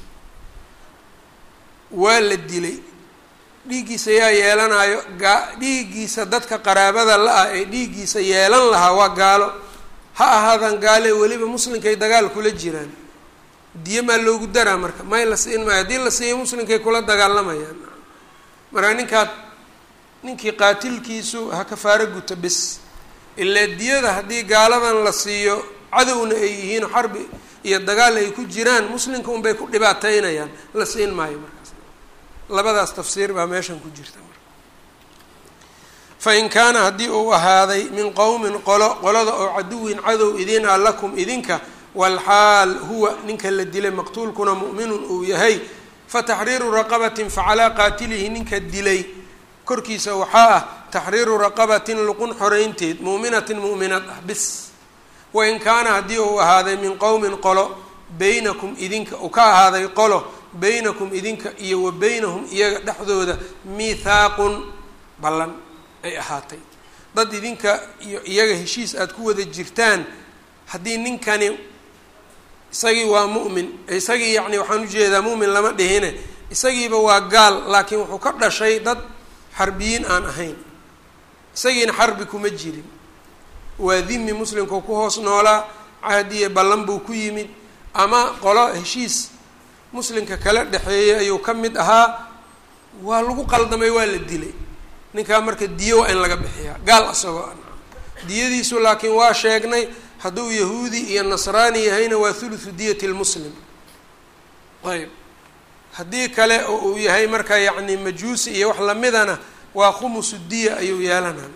waa la dilay dhiiggiisa yaa yeelanayo gaa dhiiggiisa dadka qaraabada la-ah ee dhiiggiisa yeelan lahaa waa gaalo ha ahaadaan gaale weliba muslinkay dagaal kula jiraan diyo maa loogu daraa marka may la siin maayo haddii la siiyo muslinkay kula dagaalamayaan marka ninkaad ninkii qaatilkiisu ha kafaaro guto bis ilaa diyada haddii gaaladan la siiyo cadowna ay yihiin xarbi iyo dagaal ay ku jiraan muslimka unbay ku dhibaateynayaan la siin maayo markaas labadaas tafsiir baa meeshan ku jirta marka fa in kaana haddii uu ahaaday min qowmin qolo qolada oo caduwin cadow idin a lakum idinka walxaal huwa ninka la dilay maqtuulkuna mu'minun uu yahay fataxriiru raqabatin facalaa qaatilihi ninka dilay korkiisa waxaa ah taxriiru raqabatin luqun xoreynteed muuminatin mu'minad ah bis wain kaana haddii uu ahaaday min qowmin qolo beynakum idinka uu ka ahaaday qolo beynakum idinka iyo wa beynahum iyaga dhexdooda miithaaqun ballan ay ahaatay dad idinka iyo iyaga heshiis aada ku wada jirtaan haddii ninkani isagii waa mu'min isagii yacni waxaan ujeedaa mu'min lama dhihine isagiiba waa gaal laakiin wuxuu ka dhashay dad xarbiyiin aan ahayn isagiina xarbi kuma jirin waa dimi muslimkau ku hoos noolaa cahdiye ballan buu ku yimid ama qolo heshiis muslimka kala dhexeeyay ayuu ka mid ahaa waa lagu qaldamay waa la dilay ninkaa marka diyo waa in laga bixiyaa gaal isagoo a diyadiisu laakiin waa sheegnay hadduu yahuudi iyo nasraani yahayna waa thuluthu diyati lmuslim ayb haddii kale oo uu yahay marka yacni majuusi iyo wax lamidana waa khumusu diya ayuu yeelanaa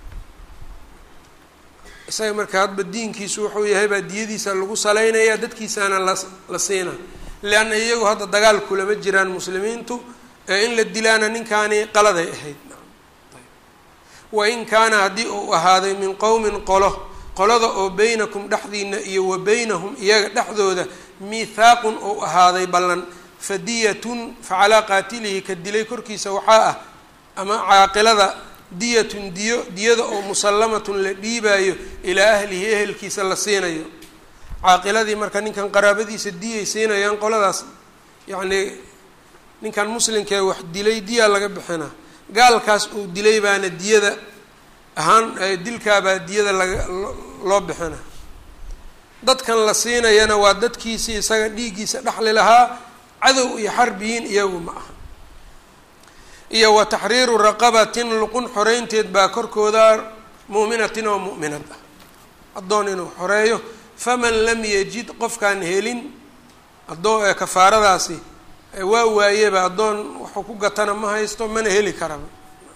isaga marka hadba diinkiisu wuxuu yahay baa diyadiisa lagu salaynaya dadkiisaana la la siina leanna iyagu hadda dagaal kulama jiraan muslimiintu ee in la dilaana ninkaani qaladay ahayd wain kaana haddii uu ahaaday min qowmin qolo qolada oo beynakum dhexdiina iyo wa beynahum iyaga dhexdooda miithaaqun ou ahaaday ballan fadiyatun facalaa qaatilihi ka dilay korkiisa waxaa ah ama caaqilada diyatun diyo diyada oo musallamatun la dhiibaayo ilaa ahlihi ehelkiisa la siinayo caaqiladii marka ninkan qaraabadiisa diyay siinayaan qoladaas yacnii ninkan muslimkee wax dilay diyaa laga bixinaa gaalkaas uu dilay baana diyada ahaan dilkaabaa diyada laga loo bixina dadkan la siinayana waa dadkiisii isaga dhiiggiisa dhexli lahaa cadow iyo xarbiyiin iyagu ma aha iyo wa taxriiru raqabatin luqun xoreynteed baa korkooda mu'minatin oo mu'minad ah addoon inuu xoreeyo faman lam yajid qofkaan helin addoon kafaaradaasi waa waayeba addoon waxuu ku gatana ma haysto mana heli karaba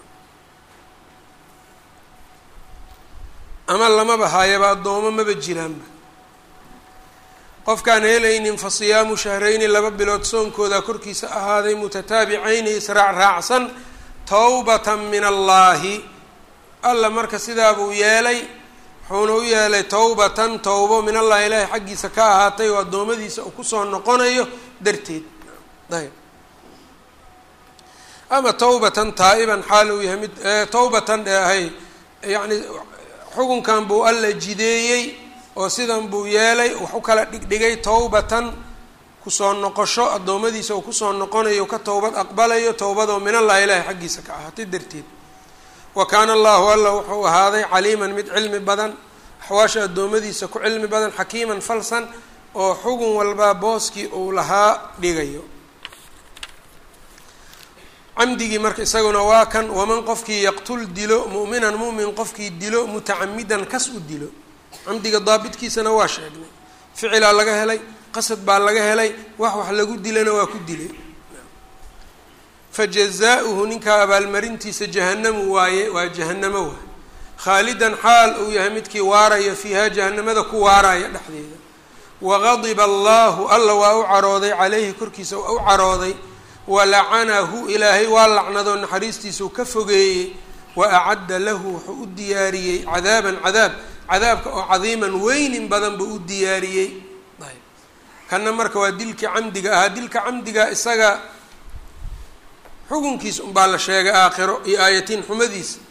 ama lamaba haayaba addoomo maba jiraanba qofkaan helaynin fa siyaamu shahrayni laba bilood soonkooda korkiisa ahaaday mutataabicayni israac raacsan tawbatan min allaahi alla marka sidaabuu yeelay wuxuuna u yeelay tawbatan towbo min allahi ilaahay xaggiisa ka ahaatay oo addoommadiisa uu kusoo noqonayo darteed ayb ama tawbatan taa'iban xaal uu yahay mid tawbatan ee ahay yacni xukunkan buu alla jideeyey oo sidan buu yeelay wax u kala dhigdhigay tawbatan kusoo noqosho addoommadiisa uu kusoo noqonayo ka towbad aqbalayo towbadoo min allahi ilaahi xaggiisa ka ahaatay darteed wa kaana allahu alla wuxuu ahaaday caliiman mid cilmi badan axwaasha addoommadiisa ku cilmi badan xakiiman falsan oo xugun walbaa booskii uu lahaa dhigayo camdigii marka isaguna waa kan waman qofkii yaqtul dilo mu'minan mu'min qofkii dilo mutacamidan kas u dilo camdiga daabitkiisana waa sheegnay ficilaa laga helay qasad baa laga helay wax wax lagu dilana waa ku dilay fa jazaa-uhu ninkaa abaalmarintiisa jahanamu waaye waa jahanamo waay khaalidan xaal uu yahay midkii waaraya fiiha jahanamada ku waaraya dhexdeeda wagadiba allahu alla waa u carooday calayhi korkiisa waa u carooday walacanahu ilaahay waa lacnadoo naxariistiisau ka fogeeyey wa acadda lahu wuxuu u diyaariyey cadaaban cadaab cadaabka oo cadiiman weynin badan buu u diyaariyey ayb kana marka waa dilkii camdiga ahaa dilka camdiga isaga xukunkiisa unbaa la sheegay aakhiro iyo aayatiin xumadiisa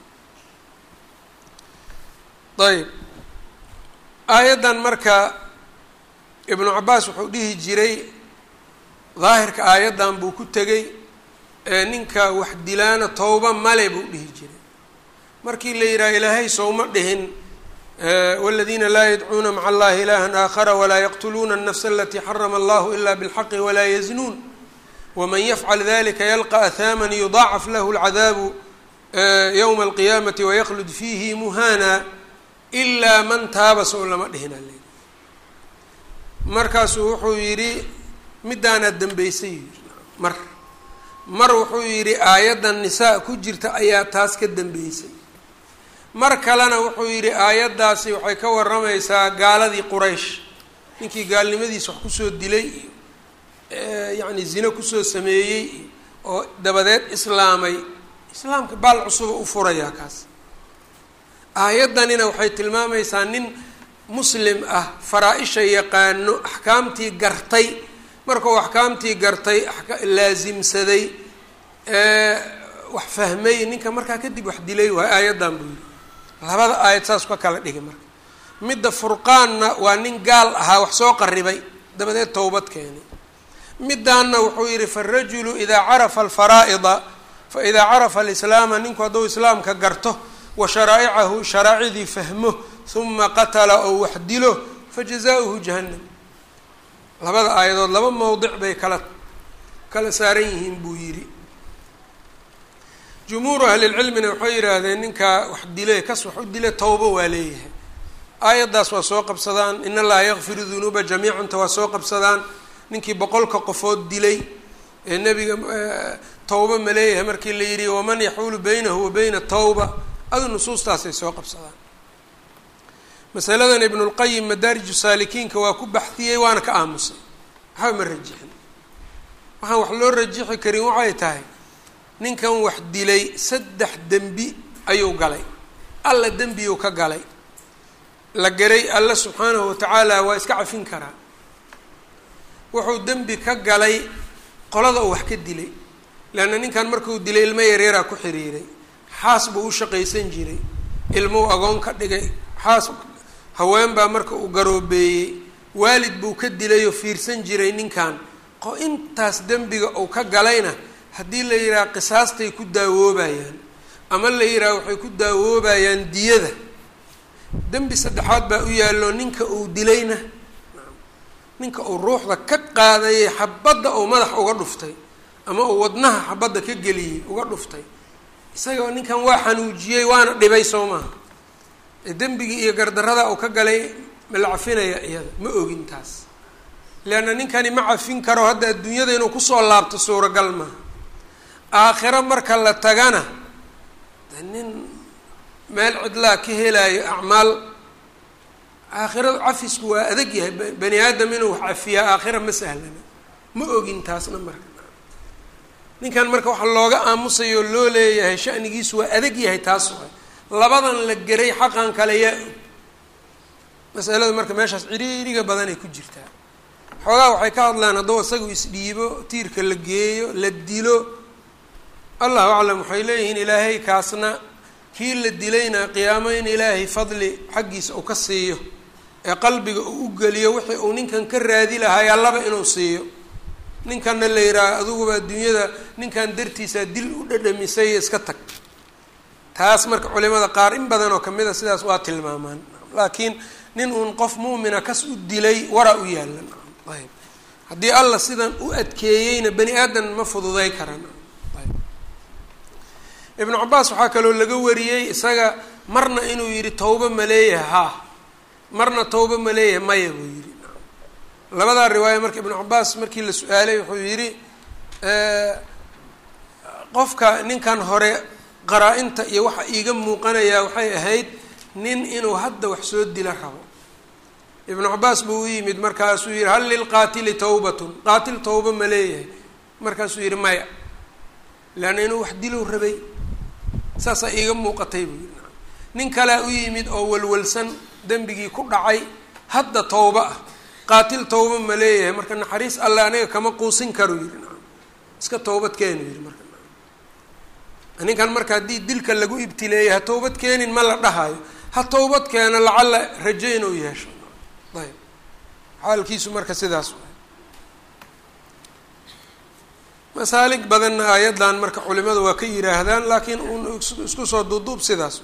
ayb aayaddan marka ibnu cabaas wuxuu dhihi jiray daahirka aayaddan buu ku tegey ee ninka wax dilaana towba male buu dhihi jiray markii la yidhaha ilaahay sowma dhihin wاladiina laa yadcuuna maca allahi ilaha aakhara walaa yaqtuluuna الnafsa alatii xarama allahu ila bاlxaqi walaa yaznuun wman yafcal dalika yalqa ahama yudaacaf lahu اlcadaabu ywma alqiyaamati waykhlud fiihi muhana ilaa man taaba sow lama dhihin ale markaasuu wuxuu yidhi midaanaad dambeysay mar mar wuxuu yidhi aayaddan nisaa ku jirta ayaa taas ka dambeysay mar kalena wuxuu yidhi aayaddaasi waxay ka waramaysaa gaaladii quraysh ninkii gaalnimadiisa wax kusoo dilay iyo yacni zino kusoo sameeyey iyo oo dabadeed islaamay islaamka baal cusuba u furayaa kaas aayaddanina waxay tilmaamaysaa nin muslim ah faraa-isha yaqaano axkaamtii gartay markuu axkaamtii gartay laasimsaday wax fahmay ninka markaa kadib wax dilay waay aayaddan buu yidhi labada aayad saas ka kala dhigay marka midda furqaanna waa nin gaal ahaa wax soo qaribay dabadeed towbad keenay midaanna wuxuu yidhi faarajulu idaa carafa alfaraa'ida fa idaa carafa alislaama ninku hadduu islaamka garto wa sharaa'icahu sharaacidii fahmo huma qatala oo wax dilo fa jazaa-uhu jahannam labada aayadood laba mowdic bay kala kala saaran yihiin buu yidhi jumhuuru ahlilcilmina waxay yidhaahdeen ninkaa wax dile kas wax u dile towbo waa leeyahay aayaddaas waa soo qabsadaan in allaha yakfiru dunuuba jamiicanta waa soo qabsadaan ninkii boqolka qofood dilay ee nebiga towba ma leeyahay markii la yidhi waman yaxuulu baynahu wa bayna tawba adu nusuustaasay soo qabsadaan masaladan ibnulqayim madaariju saalikiinka waa ku baxdiyey waana ka aamusay waxba ma rajixin waxaan wax loo rajixi karin waxay tahay ninkan wax dilay saddex dembi ayuu galay alla dembiyuu ka galay la garay alla subxaanahu watacaala waa iska cafin karaa wuxuu dembi ka galay qolada uu wax ka dilay leanna ninkan markuu dilay ilmo yaryaraa ku xiriiray xaas buu u shaqaysan jiray ilmuu agoon ka dhigay xaas haween baa marka uu garoobeeyey waalid buu ka dilayoo fiirsan jiray ninkan qo intaas dembiga uu ka galayna haddii la yidhaha qisaastay ku daawoobayaan ama la yidhaha waxay ku daawoobayaan diyada dembi saddexaad baa u yaallo ninka uu dilayna ninka uu ruuxda ka qaadayay xabadda uu madax uga dhuftay ama uu wadnaha xabadda ka geliyey uga dhuftay isaga ninkan waa xanuujiyey waana dhibay soo maaha dembigii iyo gardarada uu ka galay ma la cafinaya iyada ma ogin taas leanna ninkani ma cafin karo hadda adduunyada inuu kusoo laabto suuragal maaha aakhiro marka la tagana nin meel cidlaa ka helaayo acmaal aakhiradu cafisku waa adag yahay bani aadam inuu wax cafiyaa aakhira ma sahlana ma ogin taasna marka ninkan marka waxa looga aamusayoo loo leeyahay shanigiisu waa adag yahay taas waay labadan la geray xaqan kale yaa og masaladu marka meeshaas ciriiriga badanay ku jirtaa xoogaa waxay ka hadlaan hadduu isagu isdhiibo tiirka la geeyo la dilo allahu aclam waxay leeyihiin ilaahay kaasna kii la dilayna qiyaamo in ilaahay fadli xaggiisa uu ka siiyo ee qalbiga uu u geliyo wixii uu ninkan ka raadi lahaay allaba inuu siiyo ninkanna la yidhaaha adiguba adduunyada ninkan dartiisaa dil u dhadhamisay iska tag taas marka culimada qaar in badan oo kamid a sidaas waa tilmaamaan laakiin nin uun qof mu'mina kas u dilay waraa u yaalan ayb haddii alla sidan u adkeeyeyna bani aadan ma fududay karan ayb ibnu cabaas waxaa kaloo laga wariyey isaga marna inuu yidhi tawba ma leeyahay haa marna tawba ma leeyahay maya buu yidhi labadaa riwaaya marka ibnu cabaas markii la su-aalay wuxuu yidhi qofka ninkan hore qaraa-inta iyo waxa iiga muuqanayaa waxay ahayd nin inuu hadda wax soo dila rabo ibnu cabaas buu u yimid markaasuu yihi hal lilqaatili tawbatun qaatil tawba ma leeyahay markaasuu yihi maya leanna inuu wax dilow rabay saasaa iiga muuqatay buu yihi nin kalea u yimid oo walwalsan dembigii ku dhacay hadda tawba ah qaatil tawba ma leeyahay marka naxariis alle aniga kama quusin karu yihi iska tawbad keenu yihi marka ninkan marka haddii dilka lagu ibtileeyay ha tawbad keenin ma la dhahayo ha tawbad keeno lacalla rajo inuu yeesho ayb xaalkiisu marka sidaas waay masaalig badanna aayaddan marka culimadu waa ka yidhaahdaan laakiin un isku soo duuduub sidaas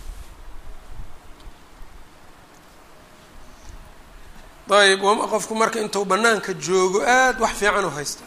ayb qofku marka intuu banaanka joogo aad wax fiican u haystaa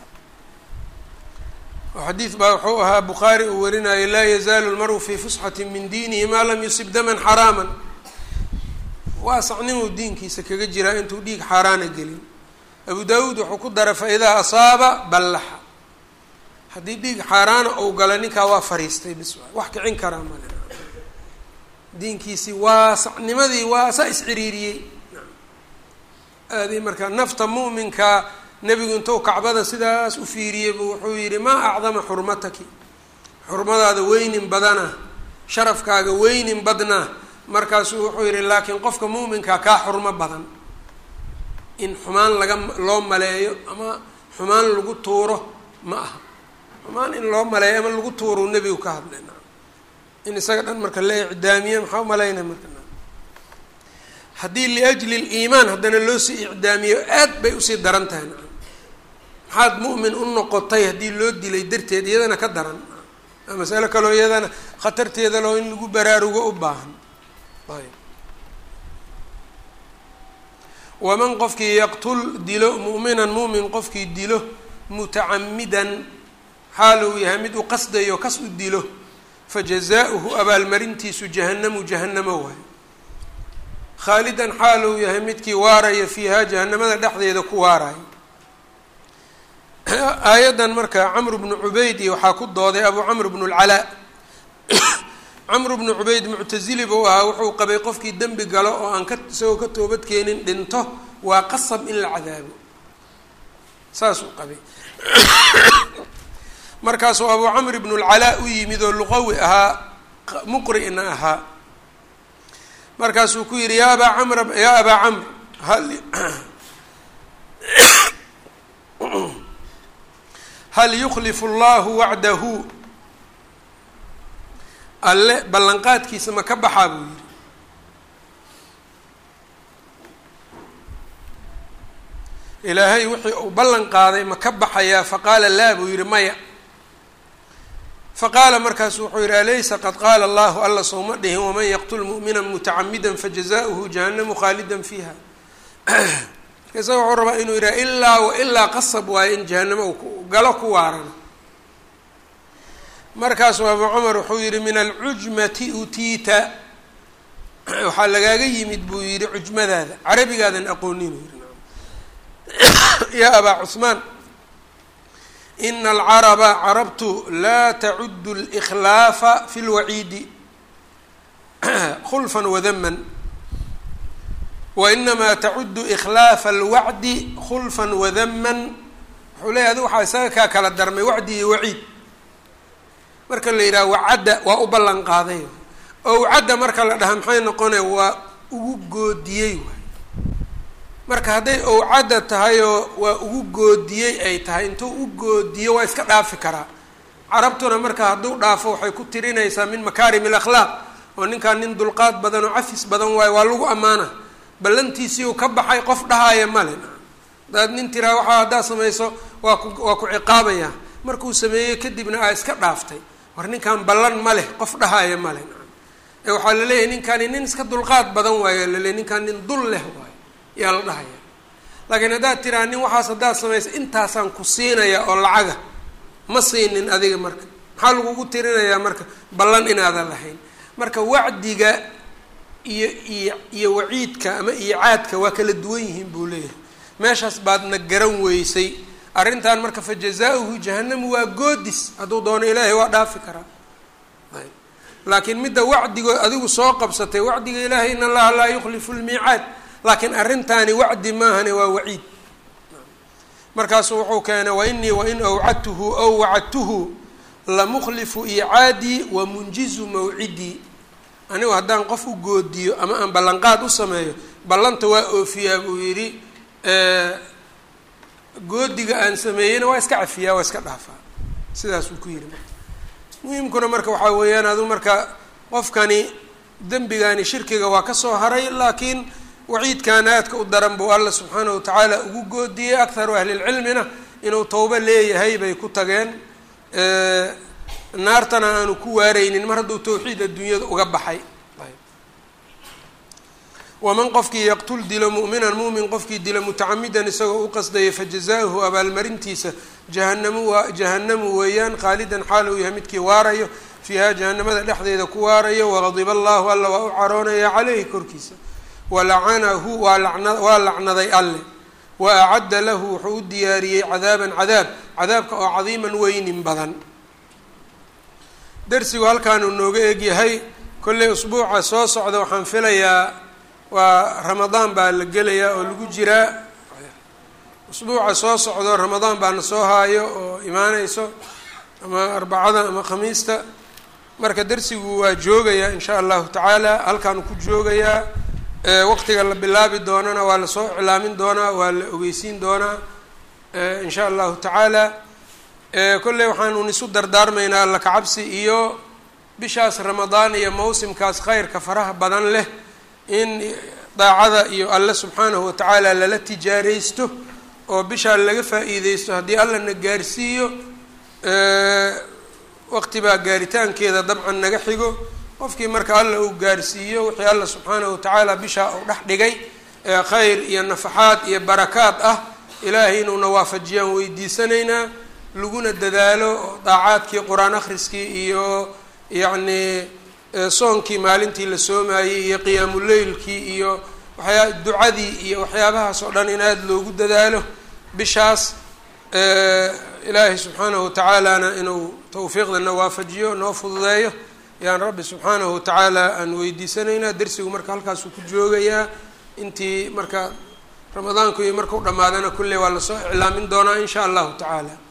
xadiid baa wuxuu ahaa bukhaari uu warinayo laa yazaalu lmaru fii fusxati min diinihi maa lam yusib daman xaraama waasacnimuu diinkiisa kaga jiraa intuu dhiig xaaraana gelin abu daawuud wuxuu ku daray fa-idaa asaaba ballaxa haddii dhiig xaaraana ou gala ninkaa waa fariistay bis wax kicin karaa male diinkiisii waasacnimadii waa saa isciriiriyey aadi marka nafta mu'minkaa nebigu intuu kacbada sidaas u fiiriyey buu wuxuu yidhi maa acdama xurmataki xurmadaada weynin badana sharafkaaga weynin badna markaasuu wuxuu yidhi laakiin qofka mu'minkaa kaa xurmo badan in xumaan laga loo maleeyo ama xumaan lagu tuuro ma aha xumaan in loo maleeyo ama lagu tuurou nebigu ka hadlay in isaga dhan marka la icdaamiye maxaa umalaynaya marka haddii liajli liimaan haddana loo sii icdaamiyo aad bay usii daran tahay maxaad mu'min u noqotay haddii loo dilay darteed iyadana ka daran masalo kaloo iyadana khatarteeda loo in lagu baraarugo u baahan ayb waman qofkii yaqtul dilo mu'minan mu'min qofkii dilo mutacamidan xaal uu yahay mid u qasdayo kas u dilo fajazaa'uhu abaalmarintiisu jahannamu jahannamo waayo khaalidan xaal uu yahay midkii waaraya fiihaa jahanamada dhexdeeda ku waarayo aayaddan marka camru bnu cubayd iyo waxaa ku dooday abu camr bnu lcalaa camru bnu cubayd muctasili buu ahaa wuxuu qabay qofkii dembi galo oo aan ka isagoo ka toobad keenin dhinto waa qasab in la cadaabo saasuu qabay markaasuu abu camr bnu lcalaa u yimid oo luqawi ahaa muqri'na ahaa markaasuu ku yidhi yaa abaa camr yaa abaa camr hal hal yuklifu allahu wacdahu alle ballanqaadkiisa ma ka baxaa buu yidhi ilaahay wixii uu ballan qaaday ma ka baxayaa faqaala laa buu yidhi maya faqaala markaasu wuxuu yidhi alaysa qad qaala allahu alla sowma dhihin waman yaqtul mu'mina mutacamida fajazaؤuhu jahannamu khaalida fiiha marka isaga wuxuu rabaa inuu yidhaha ilaa wa ilaa qasab waayo in jahanamo u galo ku waarana markaasuu abu cumar wuxuu yihi min alcujmati utiita waxaa lagaaga yimid buu yihi cujmadaada carabigaadan aqoonin u yihi yaa abaa cuثmaan ina alcaraba carabtu laa tacudu اlإkhlaafa fi اlwaciidi khulfa wadaman wainamaa tacudu ikhlaafa alwacdi khulfa wadaman wuxuu leeyahy adi waxaa isaga kaa kala darmay wacdi iyo waciid marka la yidhaha wacadda waa u ballan qaaday oo wacadda marka la dhaha maxay noqonaya waa ugu goodiyey waay marka hadday owcadda tahayoo waa ugu goodiyey ay tahay intuu u goodiyo waa iska dhaafi karaa carabtuna marka hadduu dhaafo waxay ku tirinaysaa min makaarim alakhlaaq oo ninkaan nin dulqaad badan oo cafis badan waayo waa lagu ammaana ballantiisii uu ka baxay qof dhahaaya male hadaad nin tiraa waxaa haddaad samayso waa ku waa ku ciqaabaya markuu sameeyey kadibna aa iska dhaaftay war ninkan ballan ma leh qof dhahaaya male ee waxaa laleeyahay ninkani nin iska dulqaad badan waayo laleeyahy ninkaan nin dul leh waayo yaa la dhahaya laakiin haddaad tiraa nin waxaas haddaad samayso intaasaan ku siinaya oo lacaga ma siinin adiga marka maxaa lagugu tirinayaa marka ballan inaadan lahayn marka wacdiga iyo iyo iyo waciidka ama iicaadka waa kala duwan yihiin buu leeyahay meeshaas baadna garan weysay arrintan marka fa jazaa-uhu jahanamu waa goodis hadduu doono ilaahay waa dhaafi karaa ayb laakiin midda wacdigo adigu soo qabsatay wacdiga ilaahay in allaha laa yukhlifu lmiicaad laakiin arrintaani wacdi maahane waa waciid markaasuu wuxuu keenay wainii wain awcadtuhu ow wacadtuhu lamukhlifu iicaadii wa munjizu mawcidii anigu haddaan qof u goodiyo ama aan ballanqaad u sameeyo ballanta waa oofiyaa buu yidhi goodiga aan sameeyeyna waa iska cafiyaa waa iska dhaafaa sidaasuu ku yidhi muhimkuna marka waxaa weeyaan adu marka qofkani dembigani shirkiga waa kasoo haray laakiin waciidkan aadka u daran buu alla subxaana wa tacaala ugu goodiyey akharu ahlilcilmina inuu towbo leeyahay bay ku tageen naartana aanu ku waareynin mar hadduu tawxiid adduunyada uga baxay waman qofkii yaqtul dilo mu'minan mu'min qofkii dilo mutacamidan isagoo u qasdaya fajazaahu abaalmarintiisa jahanamu waa jahanamu weeyaan khaalidan xaal uu yahay midkii waarayo fiiha jahanamada dhexdeeda ku waarayo waqadiba allahu alla waa u caroonaya caleyhi korkiisa walacanahu waa lana waa lacnaday alle wa acadda lahu wuxuu u diyaariyey cadaaban cadaab cadaabka oo cadiiman weynin badan darsigu halkaanuu nooga egyahay kolley usbuuca soo socda waxaan filayaa waa ramadaan baa la gelayaa oo lagu jiraa usbuuca soo socdo ramadaan baana soo haayo oo imaaneyso ama arbacada ama khamiista marka darsigu waa joogayaa in sha allahu tacaala halkaanu ku joogayaa waqtiga la bilaabi doonana waa lasoo iclaamin doonaa waa la ogeysiin doonaa in sha allahu tacaala kolley waxaanun isu dardaarmaynaa alla kacabsi iyo bishaas ramadaan iyo mawsimkaas khayrka faraha badan leh in daacada iyo alle subxaanahu watacaala lala tijaareysto oo bishaa laga faa-iideysto haddii alla na gaarsiiyo waqti baa gaaritaankeeda dabcan naga xigo qofkii marka alla uu gaarsiiyo wixii alla subxaanahu watacaala bishaa uu dhex dhigay ee khayr iyo nafaxaad iyo barakaad ah ilaahay inuuna waafajiyaan weydiisanaynaa laguna dadaalo daacaadkii qur-aan akhriskii iyo yacnii soonkii maalintii la soomayey iyo qiyaamuleylkii iyo waxyaa ducadii iyo waxyaabahaas oo dhan in aada loogu dadaalo bishaas ilaahay subxaanahu watacaalana inuu tawfiiqdana waafajiyo noo fududeeyo yaan rabbi subxaanahu watacaala aan weydiisanaynaa dersigu marka halkaasuu ku joogayaa intii marka ramadaanku iyo markau dhammaadana kulley waa lasoo iclaamin doonaa in sha allahu tacaala